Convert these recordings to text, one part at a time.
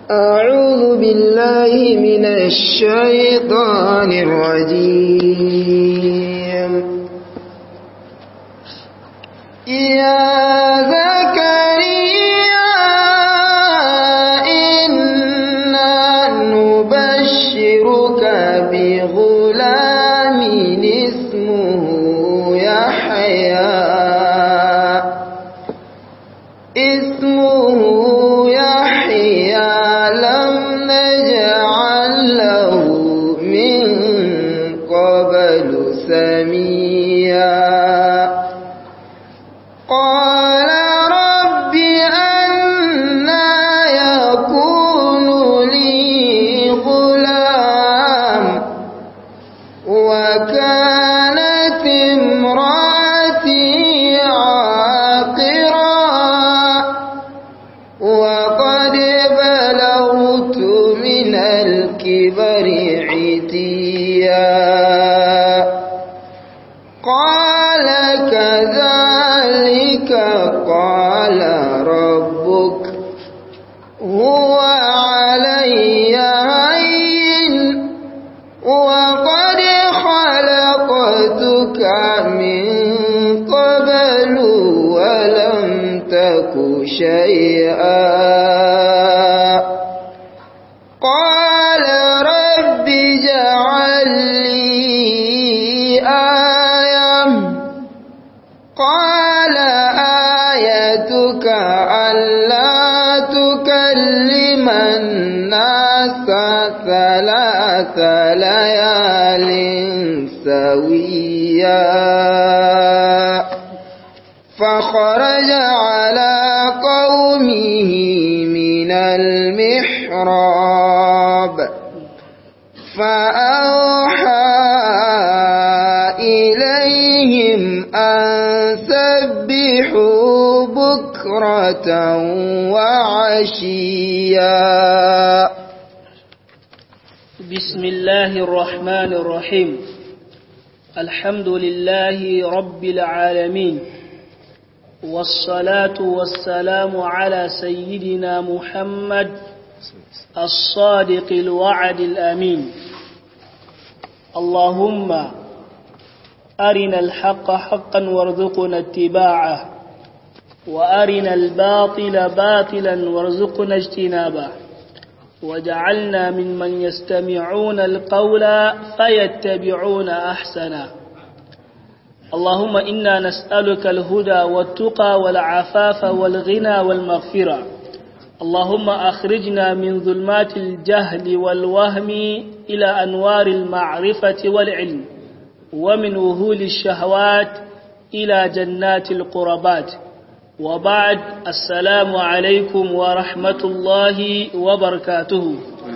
أعوذ بالله من الشيطان الرجيم يا زكريا إنا نبشرك بغلام اسمه يحيى اسمه يحيى لم نجعل له من قبل سميا قال رب أنا يكون لي غلام وكانت امرأتي عاقرا وقد بلغت من الكبر عتيا قال كذلك قال ربك هو علي هين وقد خلقتك من قبل ولم تك شيئا قال رب اجعل لي آية قال آيتك ألا تكلم الناس ثلاث ليال سويا فخرج على قومه من المحراب فأوحى إليهم أن سبحوا بكرة وعشيا بسم الله الرحمن الرحيم الحمد لله رب العالمين والصلاة والسلام على سيدنا محمد الصادق الوعد الأمين اللهم أرنا الحق حقا وارزقنا اتباعه وأرنا الباطل باطلا وارزقنا اجتنابه وجعلنا ممن يستمعون القول فيتبعون أحسنه اللهم إنا نسألك الهدى والتقى والعفاف والغنى والمغفرة اللهم أخرجنا من ظلمات الجهل والوهم إلى أنوار المعرفة والعلم ومن وهول الشهوات إلى جنات القربات وبعد السلام عليكم ورحمة الله وبركاته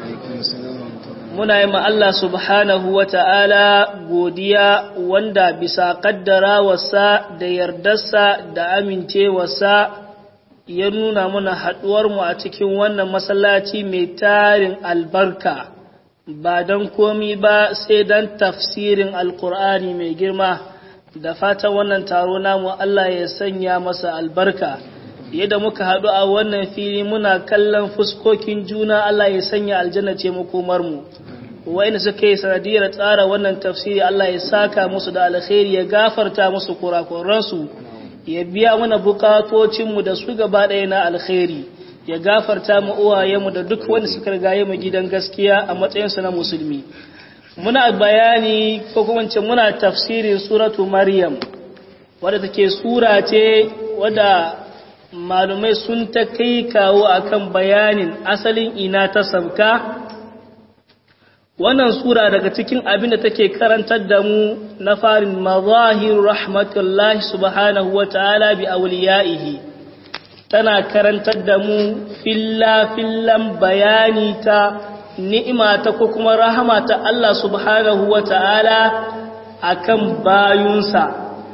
muna yi Allah subhanahu wa ta'ala godiya wanda bisa ƙaddara wasa da yardarsa da amincewarsa ya nuna muna haɗuwarmu a cikin wannan masallaci mai tarin albarka ba don komi ba sai don tafsirin alkur'ani mai girma da fatan wannan taro namu Allah ya sanya masa albarka yadda muka haɗu a wannan fili muna kallon fuskokin juna Allah ya sanya aljanna ce makomarmu wa'inda suka yi sanadiyar tsara wannan tafsiri Allah ya saka musu da alkhairi ya gafarta musu kurakuransu ya biya mana bukatocinmu da su gaba ɗaya na alkhairi ya gafarta mu uwayenmu da duk wanda suka rigaye mu gidan gaskiya a matsayinsu na musulmi muna bayani ko kuma ce muna tafsirin suratu maryam wadda take sura ce wadda malumai sun ta kai kawo akan bayanin asalin ina ta sabka wannan sura daga cikin abin da take karantar da mu na farin mazahir rahmatullahi subhanahu wa ta'ala bi awliyaihi tana karantar da mu filla fillan bayani ta ni'ima ta ko kuma rahama ta Allah subhanahu wa ta'ala akan bayunsa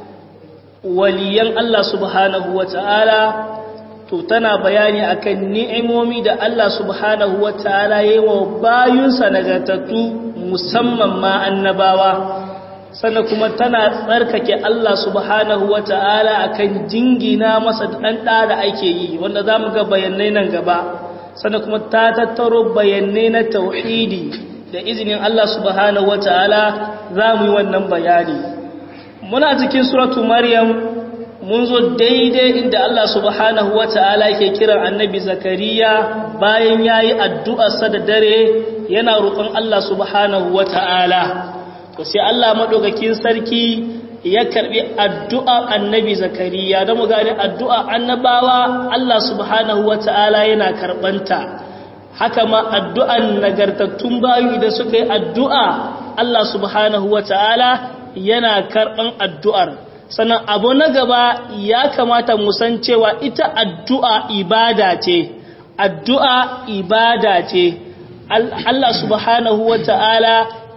waliyan Allah subhanahu wa ta'ala to tana bayani akan ni'imomi da Allah subhanahu wa ta'ala ya yi wa bayunsa nagartattu musamman ma annabawa sannan kuma tana tsarkake Allah subhanahu wa ta'ala akan jingina masa ɗan ɗa da ake yi wanda za mu ga bayanai nan gaba sannan kuma ta tattaro bayanai na tauhidi da izinin Allah subhanahu wataala za mu yi wannan bayani muna cikin suratu maryam mun zo daidai inda Allah subhanahu wataala yake kiran annabi zakariya bayan yayi addu'arsa da dare yana roƙon Allah subhanahu wataala to sai Allah madaukakin sarki ya karbi addu'a annabi zakariya da mu gane addu'a annabawa Allah subhanahu wata'ala yana karbanta haka ma addu'an nagartattun bayu idan suka yi addu'a Allah subhanahu wata'ala yana karban addu'ar sannan abu na gaba ya kamata mu san cewa ita addu'a ibada ce addu'a ibada ce Allah subhanahu wata'ala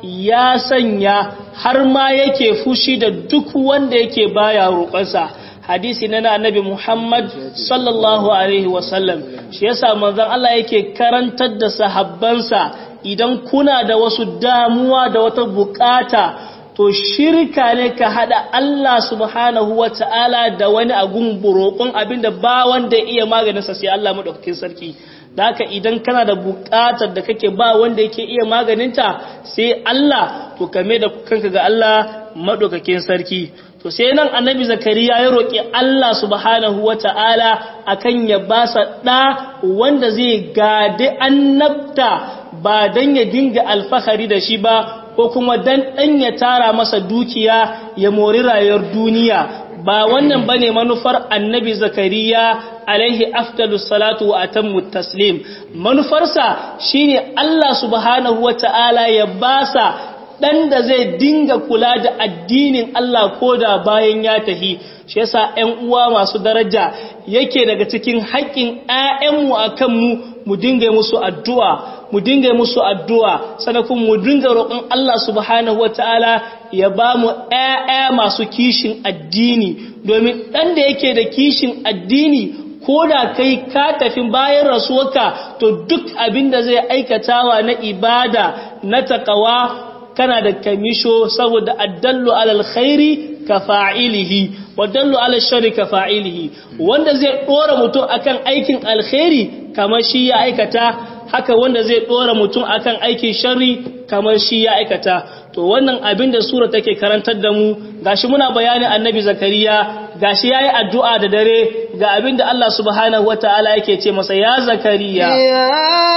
ya sanya har ma yake fushi da duk wanda yake baya roƙonsa hadisi na annabi Muhammad sallallahu alaihi wasallam shi yasa manzon Allah yake karantar da sahabbansa idan kuna da wasu damuwa da wata bukata to shirka ne ka hada Allah subhanahu wata'ala da wani agun roƙon abinda ba wanda iya maganinsa sai Allah madaukakin sarki da haka idan kana da buƙatar da kake ba wanda yake iya maganinta sai Allah to kame da kanka ga Allah madaukakin sarki to sai nan annabi zakariya ya roƙi Allah subhanahu wata'ala akan ya ba sa ɗa wanda zai gade annabta ba dan ya dinga alfahari da shi ba ko kuma dan ɗan ya tara masa dukiya ya mori rayuwar duniya ba wannan bane manufar annabi zakariya alaihi afdalus salatu wa atammu taslim manufarsa shine Allah subhanahu wataala ya basa dan da zai dinga kula da addinin Allah koda bayan ya tahi shi yasa ƴan uwa masu daraja yake daga cikin haƙƙin ƴaƴanmu akan mu mu dinga musu addu'a mu dinga musu addu'a sanakun mu dinga roƙon Allah subhanahu wataala ya ba mu ƴaƴa masu kishin addini domin ɗan da yake da kishin addini ko da kai ka tafi bayan rasuwarka to duk abin da zai aikatawa na ibada na takawa kana da kamisho saboda addallu alal khairi ka fa'ilihi wadallu alal sharri ka fa'ilihi wanda zai dora mutum akan aikin alkhairi kamar shi ya aikata haka wanda zai dora mutum akan aikin sharri kamar shi ya aikata to wannan abin da sura take karantar da mu gashi muna bayanin annabi zakariya gashi yayi addu'a da dare ga abin da Allah subhanahu wataala yake ce masa ya zakariya ya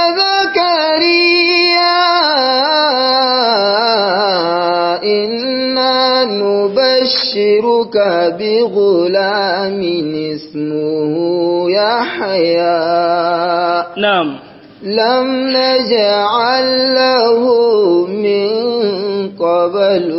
zakariya inna nubashshiruka bi ghulamin ismuhu yahya na'am لم نجعل له من قبل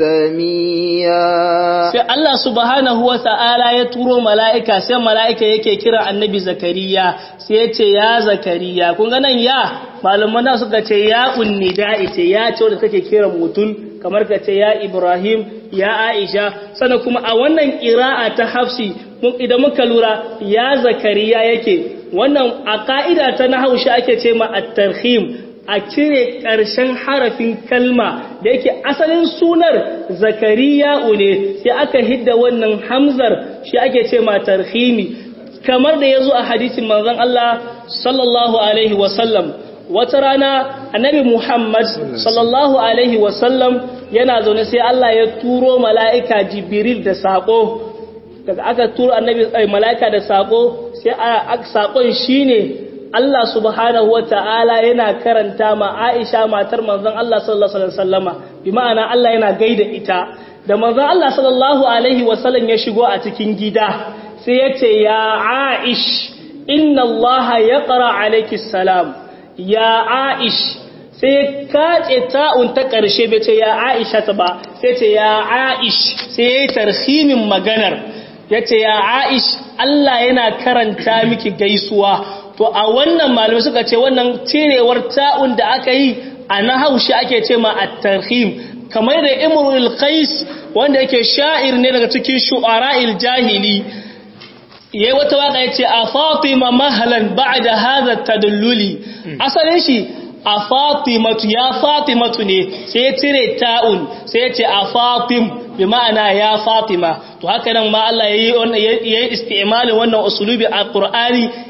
سميا sai Allah subhanahu wa ta'ala ya turo mala'ika sai mala'ika yake kira annabi zakariya sai ya ce ya zakariya kun ganin ya malaman suka ce ya unnida ita ya ce wadda take kiran mutum kamar ka ce ya ibrahim ya aisha sannan kuma a wannan ƙira'a ta hafsi idan muka lura ya zakariya yake wannan a ka'ida ta na haushi ake ce ma at-tarhim a cire ƙarshen harafin kalma da yake asalin sunar zakariya ne sai aka hidda wannan hamzar shi ake ce ma tarhimi kamar da ya zo a hadisin manzon Allah sallallahu alaihi wasallam wata rana annabi Muhammad sallallahu alaihi wasallam yana zaune sai Allah ya turo mala'ika jibril da saƙo daga aka turo annabi mala'ika da saƙo sai a saƙon shine Allah subhanahu wa ta'ala yana karanta ma Aisha matar manzon Allah sallallahu Alaihi wasallama bi ma'ana Allah yana gaida ita da manzon Allah sallallahu Alaihi wasallam ya shigo a cikin gida sai ya ce ya Aish inna Allah ya ƙara alaiki salam ya Aish sai ya kace ta'un ta ƙarshe bai ce ya Aisha ta ba sai ce ya Aish sai ya yi tarhimin maganar ya ce ya Aish Allah yana karanta miki gaisuwa to a wannan malamai suka ce wannan cirewar ta'un da aka yi a na haushi ake ce ma at-tarhim kamar da imrul qais wanda yake sha'ir ne daga cikin shu'ara'il jahili yayi wata waka yace a fatima mahlan ba'da hadha tadalluli asalin shi a fatimatu ya fatimatu ne sai ya cire ta'un sai ya ce a fatim bi ma'ana ya fatima to haka nan ma Allah yayi wannan yayi isti'malin wannan usulubi a Qur'ani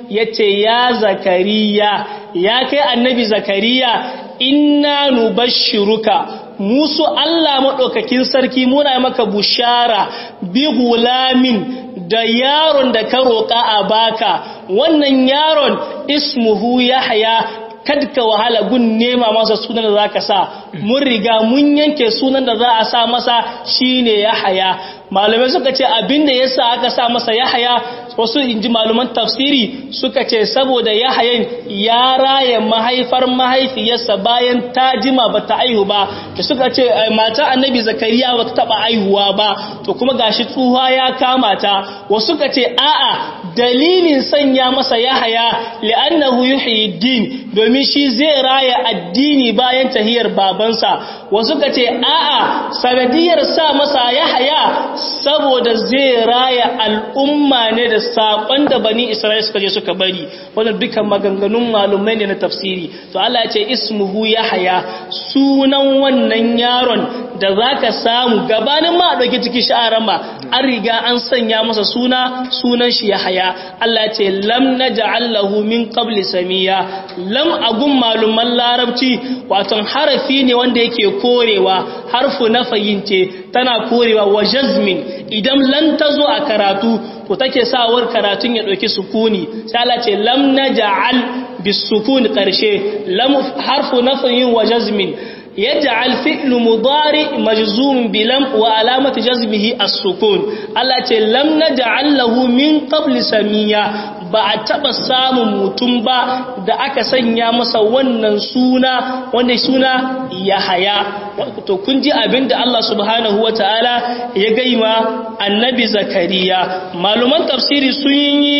yace ya zakariya ya kai annabi zakariya inna nubashshiruka musu Allah madaukakin sarki muna maka bushara bi gulamin da yaron da ka roƙa a baka wannan yaron ismuhu yahya kada ka wahala gun nema masa sunan da zaka sa mun riga mun yanke sunan da za a sa masa shine yahya malamai suka ce abinda yasa aka sa masa yahya wasu inji malaman tafsiri suka ce saboda yahayan ya raya mahaifar mahaifiyarsa bayan ta jima bata aihu ba da suka ce mata annabi zakariya bata taba aihuwa ba to kuma gashi tsuha ya kama ta wasu suka ce a'a dalilin sanya masa yahaya li'annahu yuhyi din domin shi zai raya addini bayan tahiyar babansa wasu suka ce a'a sanadiyar sa masa yahaya saboda zai raya al'umma ne da saƙon da bani Isra'il suka je suka bari wannan dukan maganganun malumai ne na tafsiri to Allah ya ce ismuhu yahya sunan wannan yaron da zaka samu gabanin ma dauki ciki sha'aran ma an riga an sanya masa suna sunan shi yahya Allah ya ce lam naj'al lahu min qabli samiya lam agun maluman larabci wato harafi ne wanda yake korewa harfu na fayince tana korewa wa jazmin idan lan tazo a karatu to take sawar karatun ya dauki sukuni sai Allah ce lam naj'al bisukun karshe lam harfu nafyin wa jazmin yaj'al fi'l mudari majzum bilam wa alamatu jazmihi as-sukun Allah ce lam naj'al lahu min qabli samiya ba a taba samun mutum ba da aka sanya masa wannan suna wanda suna Yahaya to kun ji abinda Allah subhanahu wataala ya gaima annabi Zakariya maluman tafsiri sun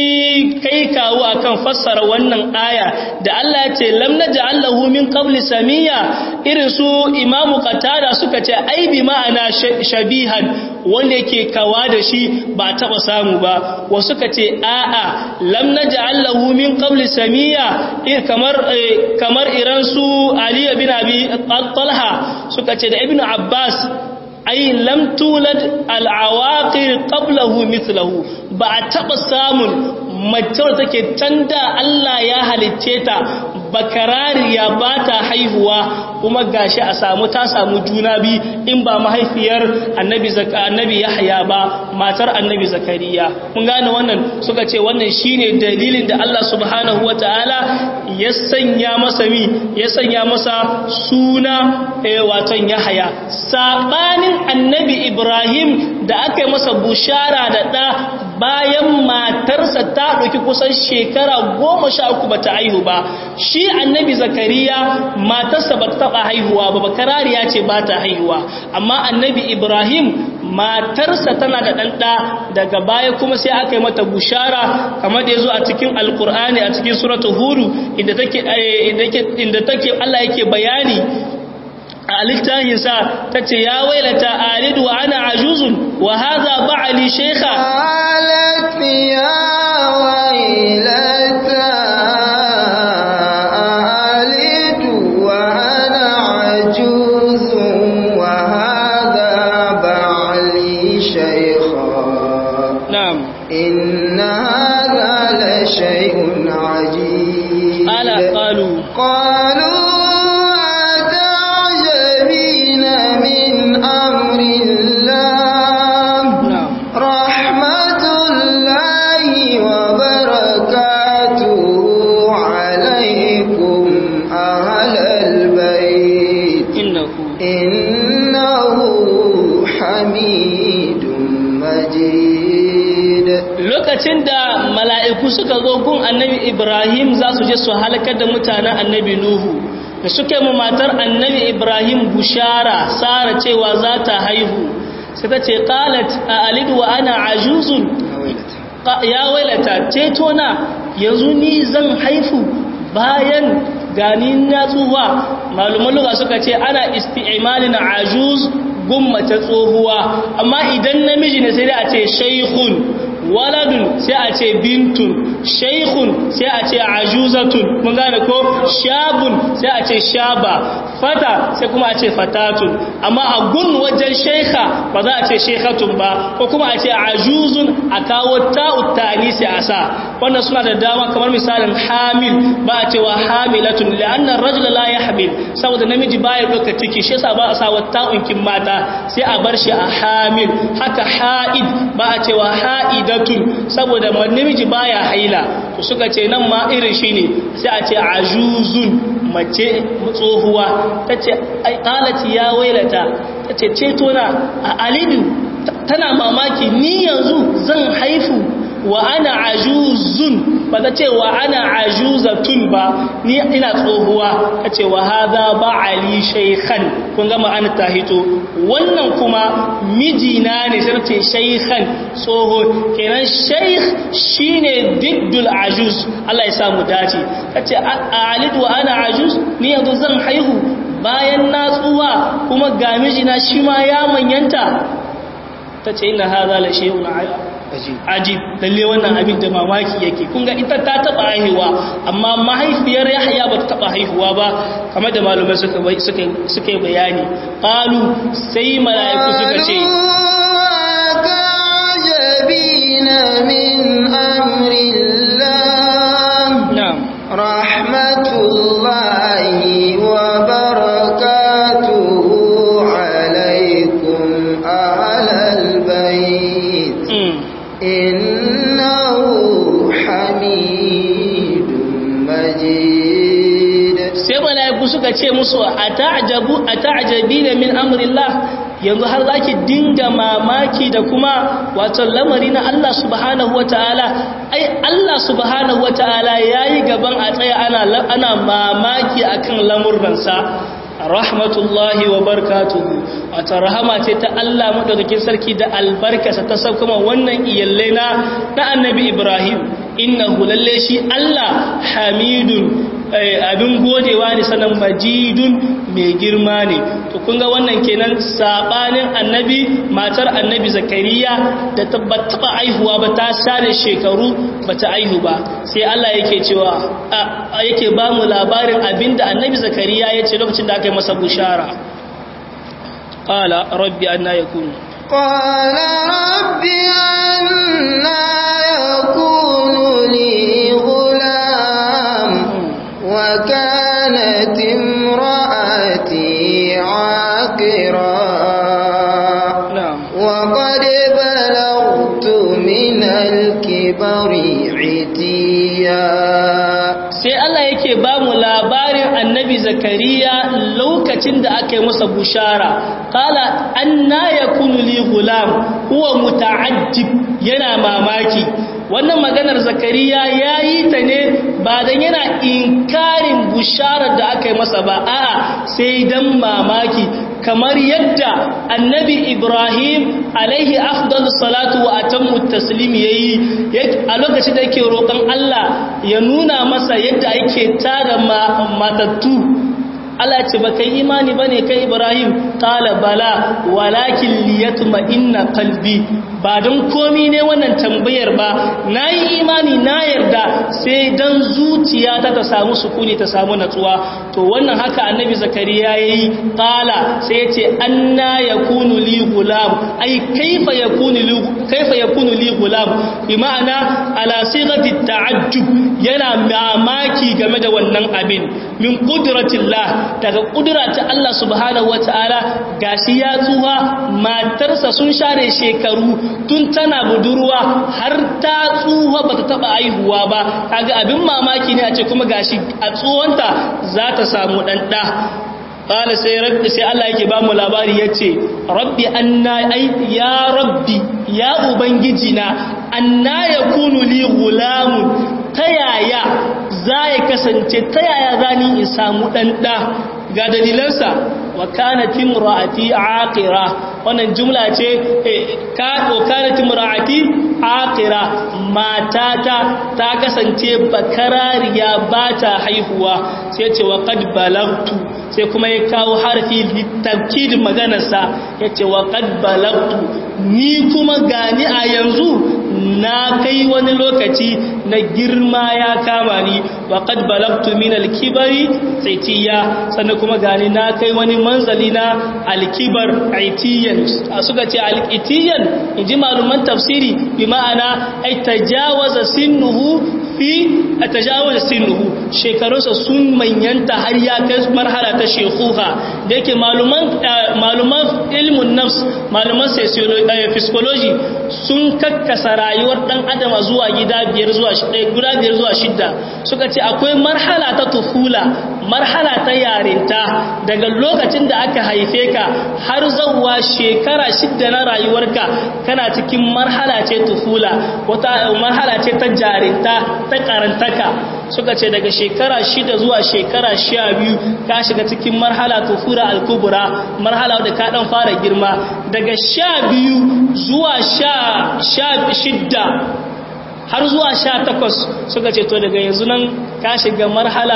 yi kai kawo akan fassara wannan aya da Allah ya ce lam naj'al lahu min qabli samiya irin su Imam Qatada suka ce ai bi ma'ana shabihan wanda yake kawa da shi ba taba samu ba wasu suka ce a'a lam naj'al lahu min qabli samiya kamar kamar iran su Ali bin Abi Talha suka ce da Ibn Abbas ai lam tulad al-awaqir qablahu mithluhu ba a taba samun mace take tanda Allah ya halicce ta bakarariya ba ta haihuwa kuma gashi a samu ta samu juna bi in ba mahaifiyar annabi zaka annabi Yahya ba matar annabi Zakariya mun gane wannan suka ce wannan shine dalilin da Allah subhanahu wataala ya sanya masa mi ya sanya masa suna eh waton Yahya sabanin annabi Ibrahim da aka yi masa bushara da da bayan matarsa ta ɗauki kusan shekara goma sha uku ba ta haihu ba shi annabi zakariya matarsa ba ta taɓa haihuwa ba bakarariya ce ba ta haihuwa amma annabi ibrahim matarsa tana da ɗanɗa daga baya kuma sai aka yi mata bushara kamar da ya zo a cikin alkur'ani a cikin suratul hudu inda take allah yake bayani a littafinsa ta ce ya wailata alidu wa ana ajuzun wa haza ba'ali shekha قالت يا ويلتى ألد وأنا عجوز وهذا بعلي شيخا na'am إن هذا لشيء عجيب ala qalu قالوا أتعجبين من أمر الله na'am رحمة الله وبركاته عليكم أهل البيت innahu إنه حميد مجيد lokacin da mala'iku suka zo gun annabi Ibrahim za su je su halakar da mutanen annabi Nuhu da suke mu matar annabi Ibrahim bushara sara cewa za ta haihu sai ta ce qalat a alidu wa ana ajuzun Qa- ya wailata ceto na yanzu ni zan haifu bayan gani na tsuwa maluman luga suka ce ana isti'malin ajuz gummata tsohuwa amma idan namiji ne sai dai a ce shaykhun waladun sai a ce bintun shaykhun sai a ce ajuzatun mun gane ko shabun sai a ce shaba fata sai kuma a ce fatatun amma a gun wajen shekha ba za a ce shekhatun ba ko kuma a ce ajuzun a kawo ta'ut ta'anisi a sa wannan suna da dama kamar misalin hamil ba a cewa hamilatun la'anna rajula la yahmil saboda namiji baya doka ciki shi yasa ba a sa ta'unkin mata sai a bar shi a hamil haka ha'id ba a cewa ha'idatun saboda namiji baya haila to suka ce nan ma irin shi ne sai a ce ajuzun mace tsohuwa ta ce ƙalati ya wailata ta ce cetona a alidu tana mamaki ni yanzu zan haifu wa ana ajuzun ba ta ce wa ana ajuzatun ba ni ina tsohuwa ta ce wa haza ba ali shaykhan kun gama an ta hito wannan kuma mijina ne sai ce shaykhan tsoho kenan shaykh shine diddul ajuz Allah ya sa mu dace ta ce alid wa ana ajuz ni yanzu zan haihu bayan na tsuwa kuma ga mijina shi ma ya manyanta ta ce ina haza la shay'un ajib lalle wannan abin da mamaki yake kun ga ita ta taba haihuwa amma mahaifiyar Yahya ba ta taba haihuwa ba kamar da malumai suka suka suka bayani qalu sai malaiku suka ce kajabina min amrillah na'am rahmatullahi wa barakatuhu alaykum ahlal bayt إنه حميد مجيد sai malaiku suka ce musu ata'jabu ata'jabina min amrillah yanzu har zaki dinga mamaki da kuma wato lamari na Allah subhanahu wataala ai Allah subhanahu wataala yayi gaban a tsaya ana ana mamaki akan lamurransa rahmatullahi wa barkatuhu wata rahama ce ta Allah madaukakin sarki da albarkasa ta saukama wannan iyallai na na annabi Ibrahim innahu lalle shi Allah hamidun abin godewa ne sanan majidun mai girma ne to kun ga wannan kenan sabanin annabi matar annabi zakariya da tabbata aihuwa ba ta share shekaru bata aihu ba sai Allah yake cewa yake ba mu labarin abinda annabi zakariya ya ce lokacin da aka yi masa bushara qala rabbi anna yakunu قال رب أنا يكون لي غلام وكانت امرأتي عاقرا na'am وقد بلغت من الكبر عتيا sai Allah yake ba mu labarin annabi zakariya lokacin da aka yi masa bushara kala anna yakunu li gulam huwa muta'ajjib yana mamaki wannan maganar zakariya yayi ta ne ba dan yana inkarin busharar da aka yi masa ba a'a sai dan mamaki kamar yadda annabi Ibrahim alaihi afdalus salatu wa atammu taslim yayi a lokacin da yake roƙon Allah ya nuna masa yadda ake tara matattu Allah ce ba kai imani ba ne kai Ibrahim ƙala bala walakin liyatuma inna kalbi ba don komi ne wannan tambayar ba na yi imani na yarda sai don zuciya ta ta samu sukuni ta samu natsuwa to wannan haka annabi zakariya ya yi ƙala sai ya ce an na ya kunu li gulam ai kaifa ya kunu li gulam bi ma'ana ala sigati ta'ajjub yana mamaki game da wannan abin min qudratillah daga kudura ta Allah subhanahu wataala gashi ya tsuha matarsa sun share shekaru tun tana budurwa har ta tsuha bata taba aihuwa ba kaga abin mamaki ne a ce kuma gashi a tsuwanta za ta samu dan da qala sai rabbi sai Allah yake ba mu labari yace rabbi anna ai ya rabbi ya ubangiji na anna yakunu li gulamun ta yaya za ya kasance ta yaya za ni in samu ɗan ɗa ga dalilansa wa kanatin ra'ati aqira wannan jumla ce ka wa kanatin ra'ati aqira matata ta kasance bakarariya ba ta haihuwa sai ce wa qad balagtu sai kuma ya kawo harfi litakid maganarsa ya ce wa qad balagtu ni kuma gani a yanzu na kai wani lokaci na girma ya kama ni wa qad balagtu min al-kibari itiya sannan kuma gani na kai wani manzali na al-kibar itiyan suka ce al-itiyan inji maluman tafsiri bi ma'ana ay tajawaza sinnuhu fi tajawaza sinnuhu shekarunsa sun manyanta har ya kai marhala ta shekuha da yake maluman maluman ilmun nafs maluman psychology sun kakkasa rayuwar dan adam zuwa gida biyar zuwa guda biyar zuwa shidda suka ce akwai marhala ta tufula marhala ta yarinta daga lokacin da aka haife ka har zawwa shekara shidda na rayuwarka kana cikin marhala ce tufula wata marhala ce ta jarinta ta karantaka suka ce daga shekara shida zuwa shekara sha biyu ka shiga cikin marhala tufura al-kubra marhala da ka dan fara girma daga sha biyu zuwa sha shidda har zuwa sha takwas suka ce to daga yanzu nan ka shiga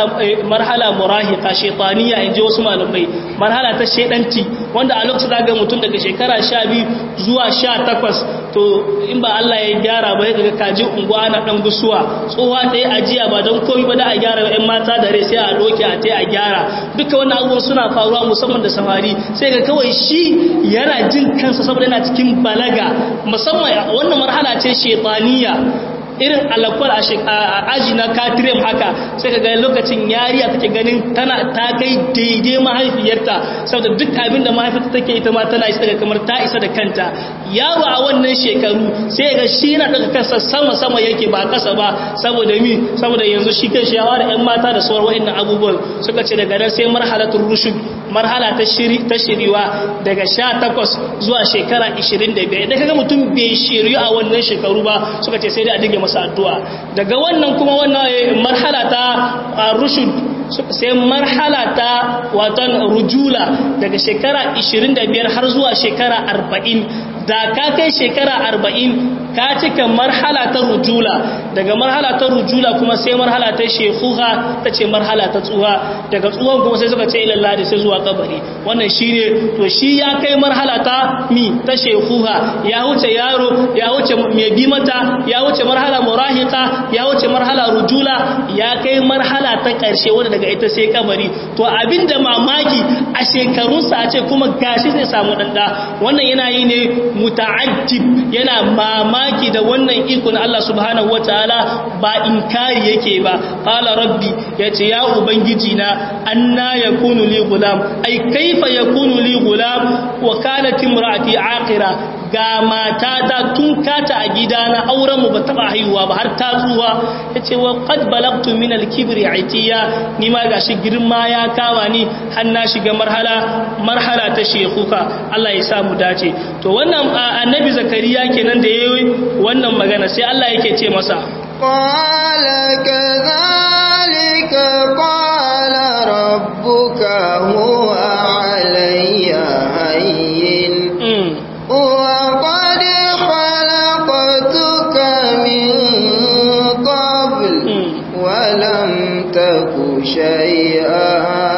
marhala murahika shaitaniya in ji wasu malamai marhala ta shaidanci wanda a lokacin zaga mutum daga shekara sha biyu zuwa sha takwas to in ba Allah ya gyara ba ya daga kaji unguwa na dan gusuwa tsohuwa ta yi ajiya ba don komi ba da a gyara yan mata da rai sai a doke a ta a gyara duka wannan abubuwan suna faruwa musamman da samari sai ga kawai shi yana jin kansa saboda yana cikin balaga musamman wannan marhala ce shaitaniya irin alakwal a aji na katirem haka sai ka ga lokacin yariya take ganin tana ta kai daidai mahaifiyarta saboda duk abin da mahaifiyarta take ita ma tana isa daga kamar ta isa da kanta yaro a wannan shekaru sai ga shi na daga kansa sama sama yake ba kasa ba saboda mi saboda yanzu shi kan shawa da yan mata da sauran wa'annan abubuwan suka ce daga nan sai marhalatul rushd marhala ta shiri ta shiriwa daga 18 zuwa shekara 25 idan kaga mutum bai shiriyu a wannan shekaru ba suka ce sai dai a dige masa addu'a daga wannan kuma wannan marhala ta rushd sai marhala ta watan rujula daga shekara 25 har zuwa shekara 40 da ka kai shekara 40 ka cika marhala ta rujula daga marhala ta rujula kuma sai marhala ta shekuha ta ce marhala ta tsuha daga tsuhon kuma sai suka ce ilallah da sai zuwa kabari wannan shi ne to shi ya kai marhala ta mi ta shekuha ya wuce yaro ya wuce mai bi mata ya wuce marhala murahika ya wuce marhala rujula ya kai marhala ta ƙarshe wanda daga ita sai kabari to abinda mamaki a shekarunsa a ce kuma gashi zai samu ɗanɗa wannan yana yi ne muta'ajjib yana mamaki da wannan ikon Allah subhanahu wataala ba inkari yake ba qala rabbi yace ya ubangiji na anna yakunu li gulam ai kaifa yakunu li gulam wa kanat imraati aqira ga matata tun kata a gidana auren mu ba taba haihuwa ba har ta tsuwa yace wa qad balagtu min al-kibri itiya ni ma gashi girma ya kama ni har na shiga marhala marhala ta shekuka Allah ya sa mu dace to wannan annabi zakariya kenan da yayi wannan magana sai Allah yake ce masa qala kadhalika qala rabbuka huwa alayya hayyin wa qad khalaqtuka min qabl wa lam taku shay'a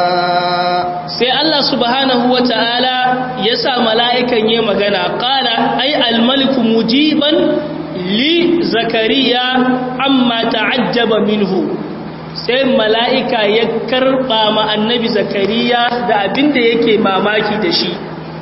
sai Allah subhanahu wa ta'ala ya sa mala'ikan yi magana ƙala ai almaliku mujiban li zakariya amma ta'ajjaba minhu sai mala'ika ya karɓa ma annabi zakariya da abin da yake mamaki da shi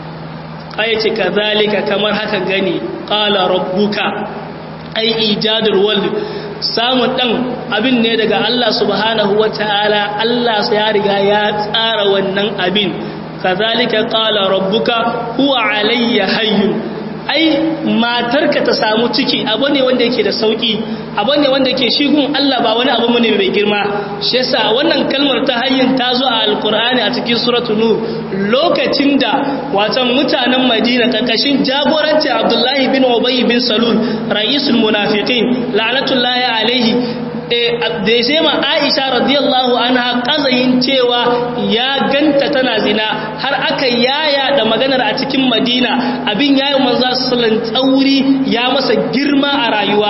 ce ka zalika kamar haka gani ƙala rabbuka ai ijadar wal samun ɗan abin ne daga Allah subhanahu wa ta'ala Allah ya riga ya tsara wannan abin kazalika qala rabbuka huwa alayya hayyun ai matarka ta samu ciki abu ne wanda yake da sauki abu ne wanda yake shigun Allah ba wani abu ne mai girma shi yasa wannan kalmar ta hayyin ta zo a alkur'ani a cikin suratul nur lokacin da watan mutanen Madina karkashin jagoranci Abdullahi bin Ubay bin Salul ra'isul munafiqin la'natullahi alaihi da ya shema aisha radiyallahu anha kazayin cewa ya ganta tana zina har aka yaya da maganar a cikin madina abin yayi manzo sallan tsauri ya masa girma a rayuwa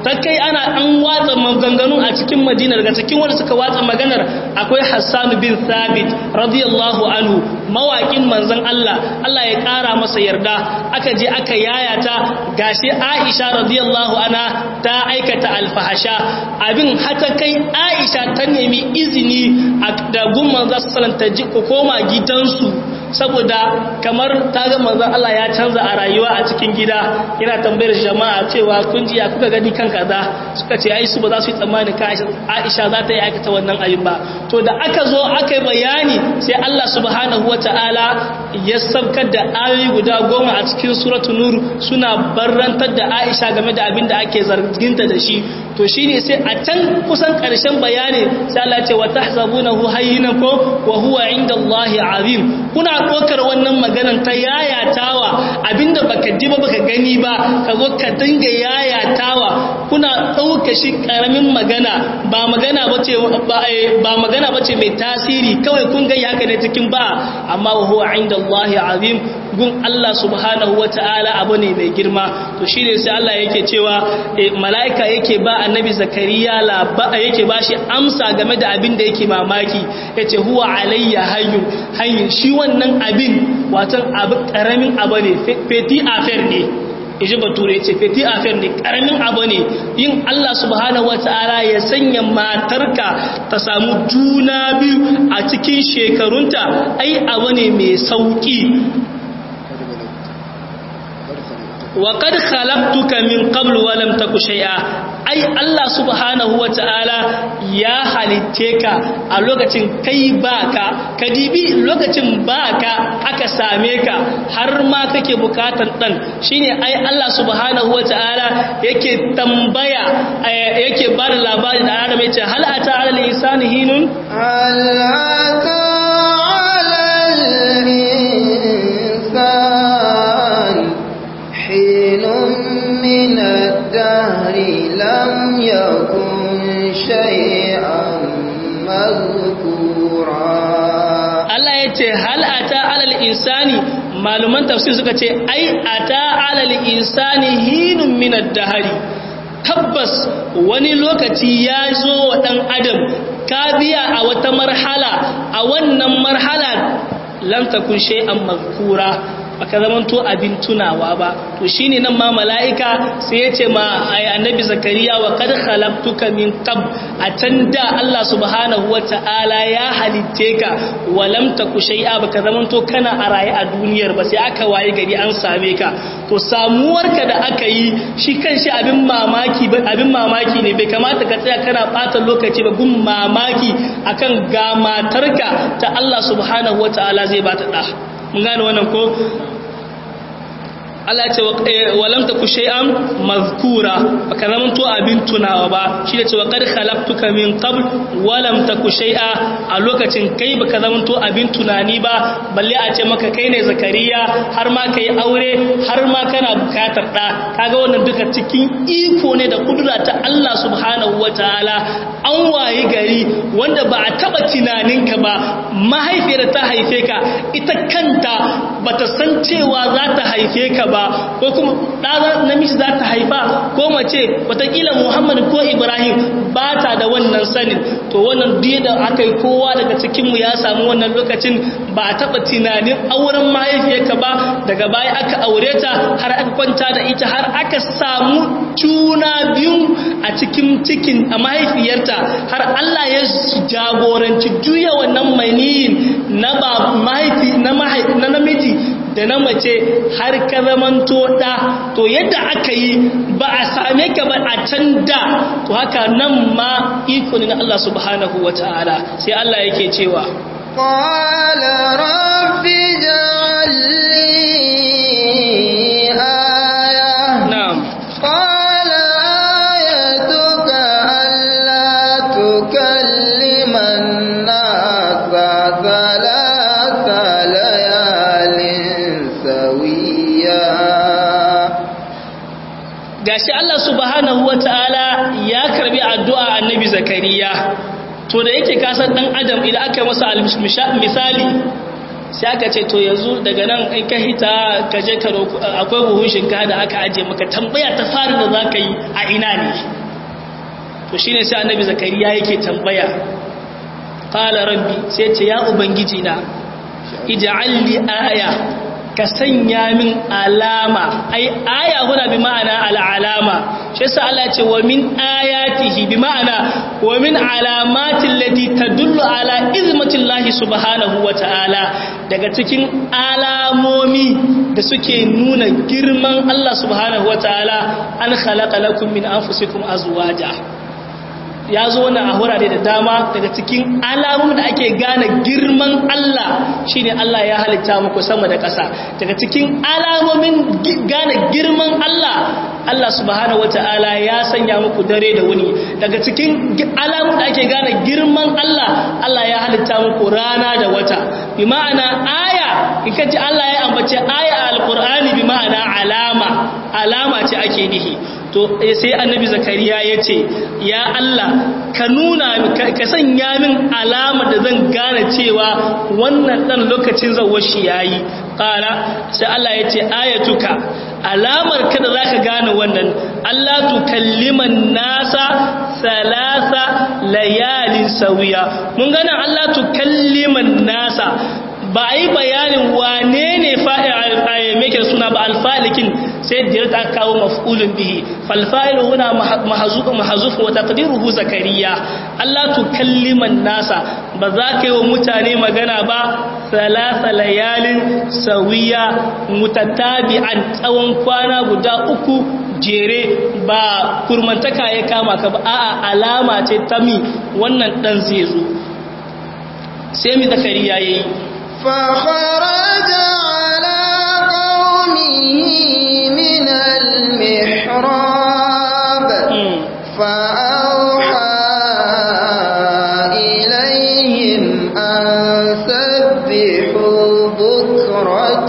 ta kai ana an watsa maganganu a cikin madina daga cikin wanda suka watsa maganar akwai hassan bin thabit radiyallahu anhu mawaƙin manzon Allah Allah ya ƙara masa yarda aka je aka yayata gashi Aisha radiyallahu anha ta aikata alfahasha abin hata kai Aisha ta nemi izini da gun manzon sallallahu ta ji ko koma gidansu saboda kamar ta ga manzon Allah ya canza a rayuwa a cikin gida yana tambayar jama'a cewa kun ji ya kuka gani kan kaza suka ce ai su ba za su yi tsammani ka Aisha za ta yi aikata wannan abin ba to da aka zo aka yi bayani sai Allah subhanahu wata'ala ya sabkar da ayoyi guda goma a cikin suratu nur suna barrantar da Aisha game da abin da ake zarginta da shi to shine sai a can kusan karshen bayani sai Allah ya ce wa tahsabunahu hayyinan ko wa huwa indallahi azim kuna ɗaukar wannan maganan ta yayatawa abinda baka ji ba baka gani ba ka zo ka dinga yayatawa kuna ɗauka shi ƙaramin magana ba magana bace ba magana bace mai tasiri kawai kun ga haka ne cikin ba amma wa huwa indallahi azim gun Allah subhanahu wata'ala abu ne mai girma to shine sai Allah yake cewa mala'ika yake ba annabi zakariya laba yake ba shi amsa game da abin da yake mamaki yace huwa alayya hayyun hayyin shi wannan abin watan abu karamin abu ne feti affair ne iji bature ce feti affair ne karamin abu ne yin Allah subhanahu wata'ala ya sanya matarka ta samu juna biyu a cikin shekarunta ai abu ne mai sauki wa qad khalaqtuka min qablu wa lam taku shay'a ai Allah subhanahu ta'ala ya halitte ka a lokacin kai baka kadibi lokacin baka aka same ka har ma kake bukatar dan shine ai Allah subhanahu ta'ala yake tambaya yake ba da labari da Adam yace hal ata ala al-insani hinun hal ata ala al-insan hinun min ad-dahr lam yakun shay'an madhkura Allah yace hal ata ala al-insani maluman tafsir suka ce ai ata ala al-insani hinun min ad-dahr tabbas wani lokaci ya zo wa ɗan adam ka biya a wata marhala a wannan marhala lantakun shay'an mazkura baka zamanto abin tunawa ba to shine nan ma mala'ika sai ya ce ma annabi zakariya wa qad khalaqtuka min qab atanda Allah subhanahu wata'ala ya halitte ka wa lam taku shay'a baka zamanto kana a raye a duniyar ba sai aka waye gari an same ka to samuwarka da aka yi shi kanshi abin mamaki abin mamaki ne bai kamata ka tsaya kana bata lokaci ba gun mamaki akan ga matarka ta Allah subhanahu wata'ala zai bata da mun gane wannan ko Allah ce walam taku shay'an mazkura baka zaman to abin tunawa ba shi da cewa qad khalaqtuka min qabl walam taku shay'a a lokacin kai baka zaman to abin tunani ba balle a ce maka kai ne zakariya har ma kai aure har ma kana bukatar da kaga wannan duka cikin iko ne da kudura ta Allah subhanahu wataala an wayi gari wanda ba a taba tunaninka ba mahaifiyar ta haife ka ita kanta bata san cewa za ta haife ka ba ko kuma ɗaza namiji za ta haifa ko mace watakila muhammad ko ibrahim ba ta da wannan sanin to wannan duk da aka yi kowa daga cikinmu ya samu wannan lokacin ba a taɓa tunanin auren mahaifiyarka ba daga baya aka aure ta har aka kwanta da ita har aka samu juna biyu a cikin cikin a mahaifiyarta har allah ya jagoranci juya wannan maniyin na ba mahaifi na namiji da na mace har ka zamanto ɗa to yadda aka yi ba a same ka ba a can da to haka nan ma iko ne na Allah subhanahu wa ta'ala sai Allah yake cewa قال رب اجعل لي آية na'am قال آيتك ألا تكلم الناس ثلاث ليال سويا gashi Allah subhanahu wa ta'ala ya karbi addu'a annabi zakariya to da yake kasar dan adam idan aka masa al- misali sai aka ce to yanzu daga nan in ka hita ka je ka akwai buhun shinkafa da aka aje maka tambaya ta farin da za ka yi a ina ne to shine sai annabi zakariya yake tambaya qala rabbi sai ce ya ubangiji na ij'al li aya ka sanya min alama ai aya huna bi ma'ana al'alama shi yasa Allah ce wa min ayatihi bi ma'ana wa min alamati allati tadullu ala izmatillahi subhanahu wa ta'ala daga cikin alamomi da suke nuna girman Allah subhanahu wa ta'ala an khalaqa lakum min anfusikum azwaja ya zo na a wurare da dama daga cikin alamun da ake gane girman Allah shine Allah ya halitta muku sama da ƙasa daga cikin alamomin gane girman Allah Allah subhanahu wata'ala ya sanya muku dare da wuni daga cikin alamun da ake gane girman Allah Allah ya halitta muku rana da wata bi ma'ana aya in ka ji Allah ya ambace aya a alqur'ani bi ma'ana alama alama ce ake nihi to sai annabi zakariya ya ce ya Allah ka nuna ka sanya min alama da zan gane cewa wannan dan lokacin zawashi yayi qala sai Allah ya ce ayatuka alamar ka da zaka gane wannan Allah tukalliman nasa salasa layalin sawiya mun gane Allah tukalliman nasa ba a yi bayanin wane ne fa'il suna ba alfalikin sai da ta kawo maf'ulun bihi falfa'il huna mahazuf wa taqdiruhu zakariya Allah tukalliman nasa ba za ka yi wa mutane magana ba salasa layalin sawiya mutatabi'an tsawon kwana guda uku jere ba kurmantaka ya kama ka ba a'a alama ce ta mi wannan dan zai zo sai mi zakariya yayi فخرج على قومه من المحراب فأوحى إليهم أن سبحوا بكرة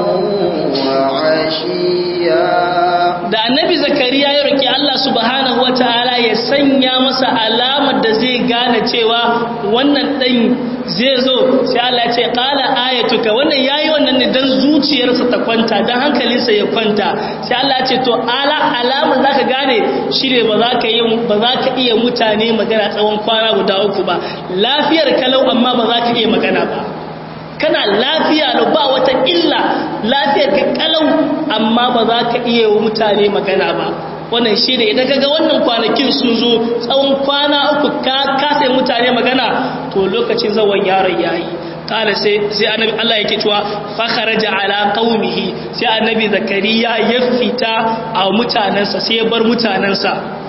وعشيا da annabi zakariya ya roki Allah subhanahu wataala ya sanya masa alamar da zai gane cewa wannan dan zai zo sai Allah ce qala ayatuka wannan yayi wannan ne dan zuciyarsa ta kwanta dan hankalinsa ya kwanta sai Allah ce to ala alamar zaka gane shine ba za ka yi ba za ka iya mutane magana tsawon kwana guda uku ba lafiyar kalau amma ba za ka iya magana ba kana lafiya da ba wata illa lafiyar ka kalau amma ba za ka iya wa mutane magana ba wannan shi ne idan kaga wannan kwanakin sun zo tsawon kwana uku ka kasa mutane magana to lokacin zawon yaron yayi kala sai sai annabi Allah yake cewa fa kharaja ala qaumihi sai annabi zakariya ya fita a mutanansa sai ya bar mutanansa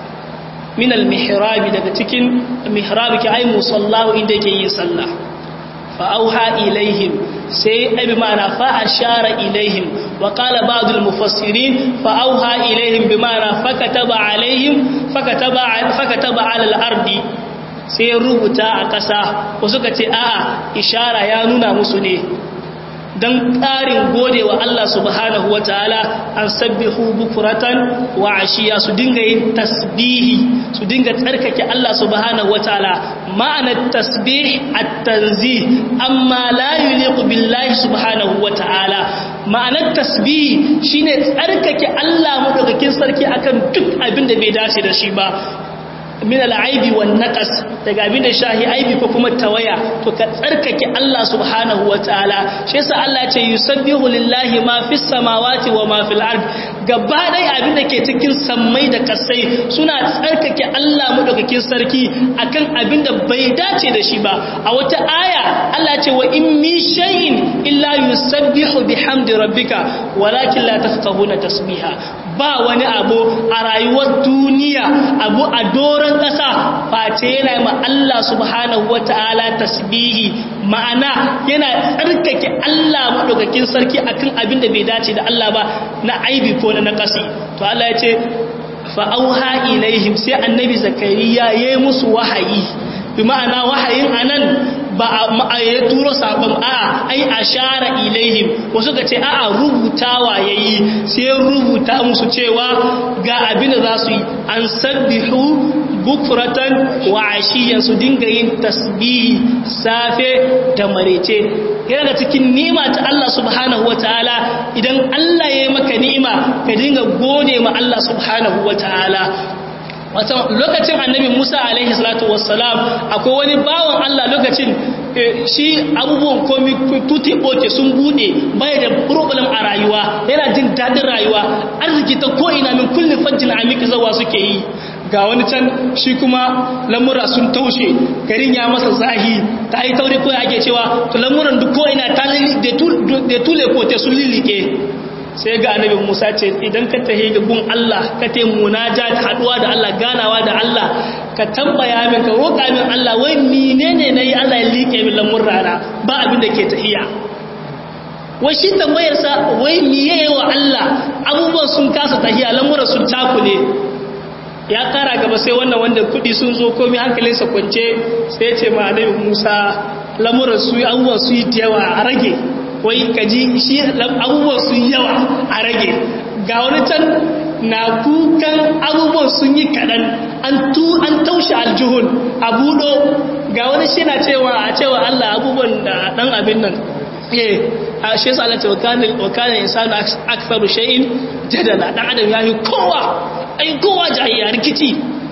min al mihrabi daga cikin mihrabi ke ai musallahu inda yake yin sallah fa auha ilaihim sai abi ma'ana fa ashara ilaihim wa qala ba'd al mufassirin fa auha ilaihim bi ma'ana fakataba alaihim fakataba fakataba ala al ardi sai ya rubuta a ƙasa ko suka ce a'a ishara ya nuna musu ne don ƙarin gode wa Allah subhanahu wa ta'ala an sabbihu bukuratan wa ashiya su dinga yin tasbihi su dinga tsarkake Allah subhanahu wa ta'ala ma'anar tasbih at-tanzih amma la yuliqu billahi subhanahu wa ta'ala ma'anar tasbih shine tsarkake Allah madaukakin sarki akan duk abin da bai dace da shi ba min al'aibi wan naqas daga abin da shahi aibi ko kuma tawaya to ka tsarkake Allah subhanahu wataala shi yasa Allah ya ce yusabbihu lillahi ma fis samawati wa ma fil ard gaba dai abin da ke cikin sammai da kasai suna tsarkake Allah madaukakin sarki akan abin da bai dace da shi ba a wata aya Allah ya ce wa in min shay'in illa yusabbihu bihamdi rabbika walakin la tafqahuna tasbiha ba wani abu a rayuwar duniya abu a doron ƙasa face yana ma Allah subhanahu wa ta'ala tasbihi ma'ana yana tsarkake Allah maɗaukakin sarki akan abin da bai dace da Allah ba na aibi ko na naƙasi to Allah ya ce fa'auha ilaihim sai annabi zakariya ya yi musu wahayi bi ma'ana wahayin anan ba a ya turo sabon a ai ashara ilaihim wasu ga ce a'a rubutawa yayi sai rubuta musu cewa ga abin da za su yi an sabbihu bukuratan wa ashiyan su dinga yin tasbihi safe da marece yana da cikin ni'ima ta Allah subhanahu wataala idan Allah ya yi maka ni'ima ka dinga gode ma Allah subhanahu wataala wata lokacin annabi Musa alaihi salatu wassalam akwai wani bawan Allah lokacin shi abubuwan komi tuti oke sun bude bai da problem a rayuwa yana jin dadin rayuwa arziki ta ko ina min kulli fajjin amiki zawa suke yi ga wani can shi kuma lamura sun taushe garin ya masa zahi ta yi tauri ko ake cewa to lamuran duk ko ina ta da tule ko te sun lilike sai ga annabi Musa ce idan ka tahi ga gun Allah ka tayi munaja da haduwa da Allah ganawa da Allah ka tambaya min ka roƙa min Allah wai menene nayi Allah ya like min lamurrana ba abin da ke tahiya wai shi tambayar sa wai miye wa Allah abubuwan sun kasa tahiya lamuran sun takule ya kara gaba sai wannan wanda kudi sun zo komai hankalinsa kwance sai ya ce ma annabi Musa lamuran su abubuwan su yi yawa a rage wai kaji shi abubuwan sun yawa a rage ga wani can na kukan abubuwan sun yi kaɗan an taushe aljihun a buɗo ga wani shi na cewa a cewa Allah abubuwan da ɗan abin nan eh a shi yasa Allah ce wa kana insanu aktharu shay'in jadala dan adam yayi kowa ai kowa jahiliya rikici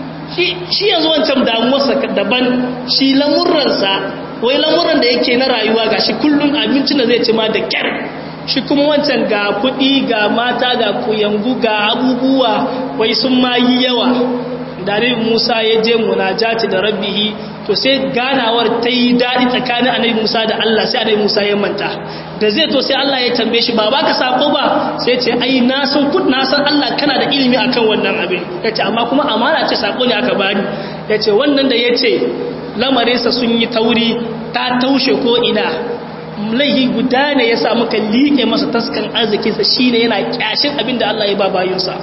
shi yanzu wancan damuwarsa daban shi lamurransa wai lamuran da yake na rayuwa ga shi kullum abincin da zai ci ma da kyar shi kuma wancan ga kuɗi ga mata ga kuyangu ga abubuwa wai sun ma yi yawa da musa ya je munajati da rabbihi to sai ganawar ta yi daɗi tsakanin annabi musa da allah sai annabi musa ya manta da zai to sai allah ya tambaye shi ba baka sako ba sai ce ai na san kud na san allah kana da ilimi akan wannan abin yace amma kuma amana ce sako ne aka bani yace wannan da yace lamarinsa sun yi tauri ta taushe ko ina laihi guda ne ya samu kan liƙe masa taskan arzikinsa shi ne yana ƙyashin abin da Allah ya ba bayunsa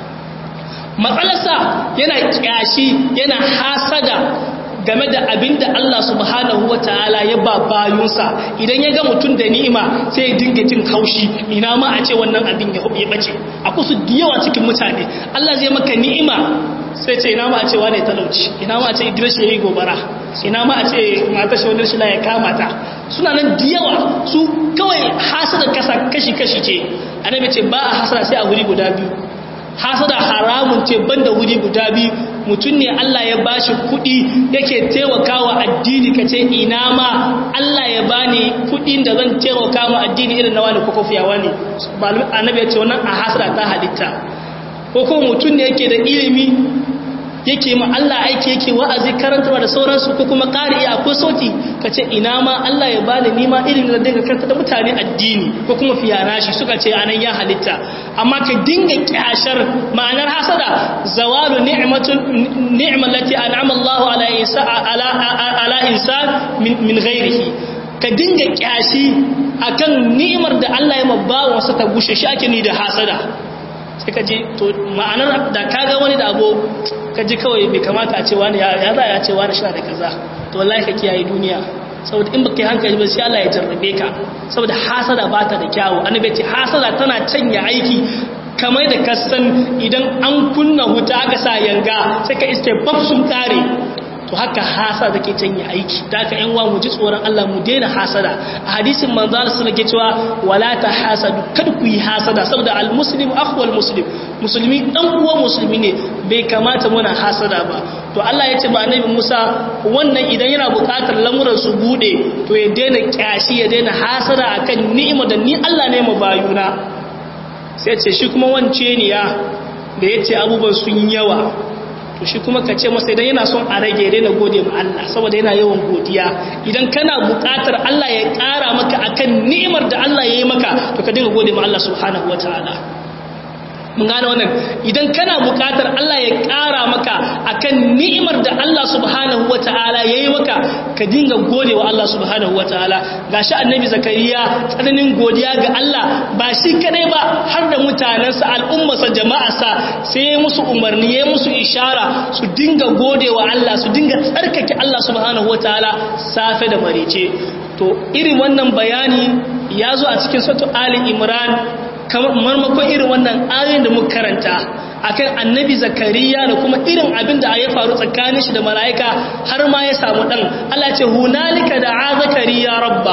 matsalarsa yana ƙyashi yana hasada game da abin da Allah subhanahu wa ta'ala ya ba bayunsa idan ya ga mutum da ni'ima sai ya dinga jin haushi ina ma a ce wannan abin ya bace a kusa da yawa cikin mutane Allah zai maka ni'ima sai ce ina ma a ce wane talauci ina ma a ce idris ya yi gobara ina ma a ce mata shi wani shila ya kama ta suna nan da yawa su kawai hasada kasa kashi-kashi ce annabi ce ba a hasada sai a wuri guda biyu hasada haramun ce banda wuri guda biyu mutum ne Allah ya bashi kuɗi yake taimakawa addini kace ina ma Allah ya bani kuɗin da zan taimaka ma addini irin na wani kokofiyawa ne annabi ya ce wannan a hasada ta halitta ko kuma mutum ne yake da ilimi yake ma Allah aiki yake wa'azi karantarwa da sauransu ko kuma ƙari akwai sauti ka ce ina ma Allah ya bani nima irin da dinga karanta da mutane addini ko kuma fiyana shi suka ce anan ya halitta amma ka dinga kyashar ma'anar hasada zawalu ni'matul ni'mallati an'ama Allahu ala insa ala ala insan min min ghairihi ka dinga kyashi akan ni'imar da Allah ya mabawa wasa ta gushe shi ake ni da hasada sai ka ji to ma'anar da kaga wani da abu ka ji kawai bai kamata a ce wani ya za a ce wani shi da kaza to wallahi ka kiyaye duniya saboda in baka yi hankali ba sai Allah ya jarrabe ka saboda hasada ba ta da kyawu annabi ce hasada tana canya aiki kamar da kasan idan an kunna wuta aka sa yanga sai ka iske bab sun kare to haka hasada take canya aiki da haka yan mu ji tsoron Allah mu daina hasada a hadisin manzo Allah sallallahu alaihi cewa wala ta hasadu kada ku yi hasada saboda al muslim akhwal muslim musulmi dan uwan musulmi ne bai kamata muna hasada ba to Allah ya ce ba annabi Musa wannan idan yana buƙatar lamuran su bude to ya daina kyashi ya daina hasada akan ni'ima da ni Allah ne mu bayuna sai ce shi kuma wance ne ya da yace abubuwan sun yawa to shi kuma ka ce masa idan yana son a rage daina gode ma Allah saboda yana yawan godiya idan kana buƙatar Allah ya ƙara maka akan ni'imar da Allah ya yi maka to ka dinga gode ma Allah subhanahu wataala mun gane wannan idan kana buƙatar Allah ya ƙara maka akan ni'imar da Allah subhanahu wataala ya yi maka ka dinga gode wa Allah subhanahu wataala gashi annabi zakariya tsananin godiya ga Allah ba shi kadai ba har da mutanensa al'ummarsa jama'arsa sai ya musu umarni ya musu ishara su dinga gode wa Allah su dinga tsarkake Allah subhanahu wataala safe da marice to irin wannan bayani ya zo a cikin sautu Ali Imran kamar marmakon irin wannan ayoyin da muka karanta akan annabi zakariya da kuma irin abin da ya faru tsakanin shi da mala'ika har ma ya samu dan Allah ce hunalika da'a zakariya rabba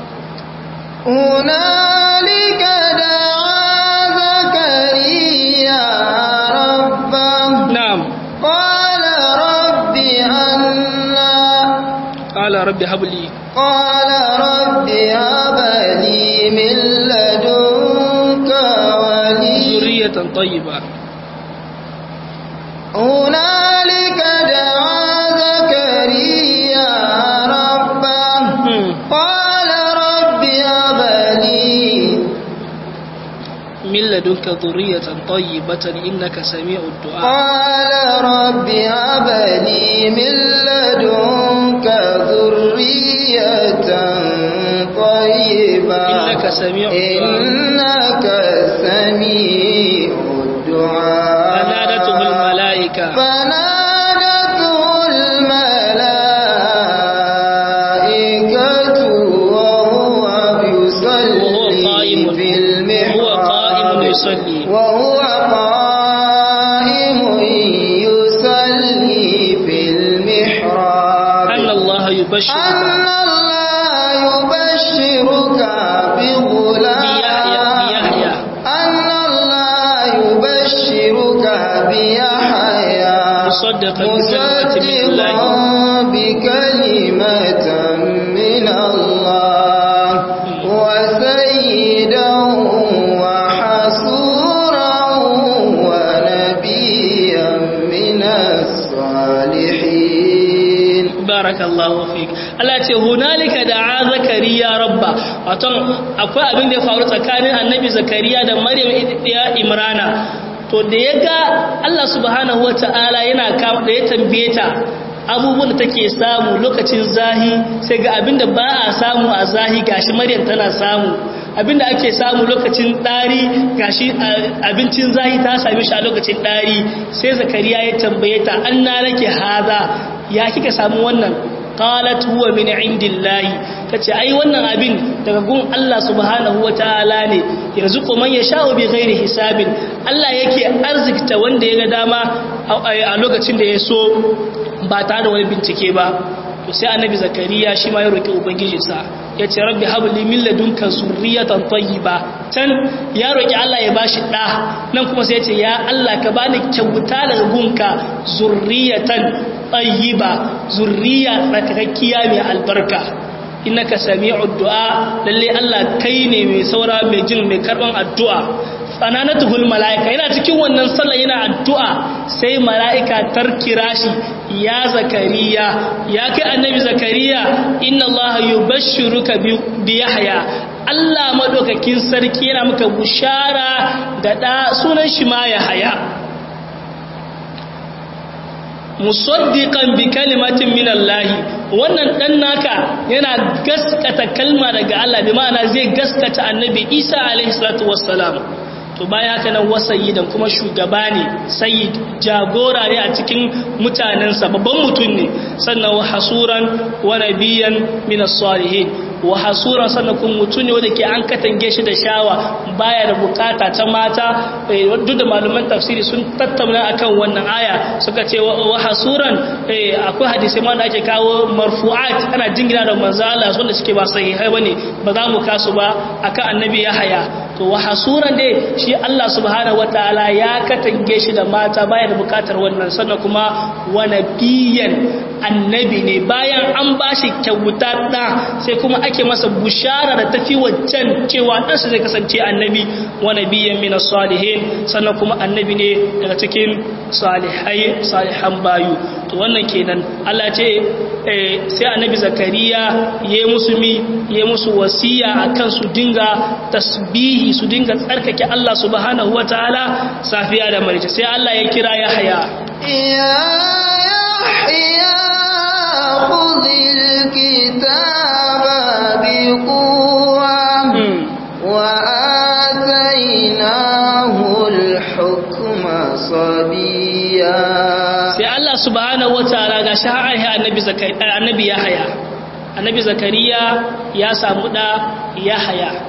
hunalika da'a zakariya rabba na'am qala rabbi anna qala rabbi habli qala rabbi habli min ladunka waliya zurriyatan tayyiba هنالك دعا زكريا ربه قال رب هب لي من لدنك ذرية طيبة إنك سميع الدعاء قال رب هب لي من لدنك ذرية طيبة إنك سميع الدعاء إنك سميع الدعاء فنادته الملائكة فنادته الملائكة وهو يصلي وهو قائم في وهو المحراب قائم يصلي وهو قائم يصلي في المحراب أن الله أن يبشرك الله يبشرك بغلام بيحيى أن الله يبشرك بيحيى مصدقا بكلمة من الله مصدقا بكلمة من الله وسيدا وحسورا ونبيا من الصالحين barakallahu fik Allah ce hunalika da'a zakariya rabba wato akwai abin da ya faru tsakanin annabi zakariya da maryam ya imrana to da ya ga Allah subhanahu wata'ala yana kawo da ya tambaye ta abubuwan da take samu lokacin zahi sai ga abin da ba a samu a zahi gashi maryam tana samu abin da ake samu lokacin ɗari gashi abincin zahi ta same shi a lokacin ɗari sai zakariya ya tambaye ta an na nake haza ya kika samu wannan qalat huwa min indillahi tace ai wannan abin daga gun Allah subhanahu wataala ne yarzuqu man yasha'u bi ghairi hisabin Allah yake arzikta wanda ya ga dama a lokacin da ya so ba tare da wani bincike ba to sai annabi zakariya shi ma ya roki ubangijinsa ya ce rabbi habli min ladunka zurriyatan tayyiba can ya roki Allah ya bashi da nan kuma sai ya ce ya Allah ka bani kyauta daga gunka zurriyatan tayyiba zurriya tsakakkiya mai albarka innaka sami'ud du'a lalle Allah kai ne mai saura mai jin mai karban addu'a tsananatuhul mala'ika yana cikin wannan sallah yana addu'a sai mala'ika tarkira shi ya zakariya ya kai annabi zakariya inna allaha yubashshiruka bi yahya Allah madaukakin sarki yana maka bushara da da sunan shi ma yahya musaddiqan bi kalimatin min Allah wannan dan naka yana gaskata kalma daga Allah bi ma'ana zai gaskata annabi Isa alaihi salatu wassalam to baya haka nan wasayidan kuma shugaba ne sayyid jagora ne a cikin mutanensa babban mutum ne sannan wa hasuran wa nabiyan min as-salihin wa hasuran sannan kuma mutum ne wanda ke an katange shi da shawa baya da bukata ta mata duk da malaman tafsiri sun tattauna akan wannan aya suka ce wa hasuran akwai hadisi ma da ake kawo marfu'at ana jingina da manzo Allah wanda suke ba sahihai bane ba za mu kasu ba akan annabi Yahaya to wa hasuran dai shi Allah subhanahu wataala ya katange shi da mata baya da bukatar wannan sannan kuma wa nabiyan annabi ne bayan an bashi kyauta da sai kuma ake masa bushara da tafi waccan cewa ɗansa zai kasance annabi wa nabiyan min salihin sannan kuma annabi ne daga cikin salihai salihan bayu to wannan kenan Allah ce sai annabi zakariya ya musu mi ya musu wasiya akan su dinga tasbihi su dinga tsarkake Allah subhanahu wataala safiya da marice sai Allah ya kira Yahya يا يحيى خذ الكتاب بقوة وآتيناه الحكم صبيا sai Allah subhanahu wataala ga shi har annabi zakariya annabi Yahya annabi zakariya ya samu da Yahya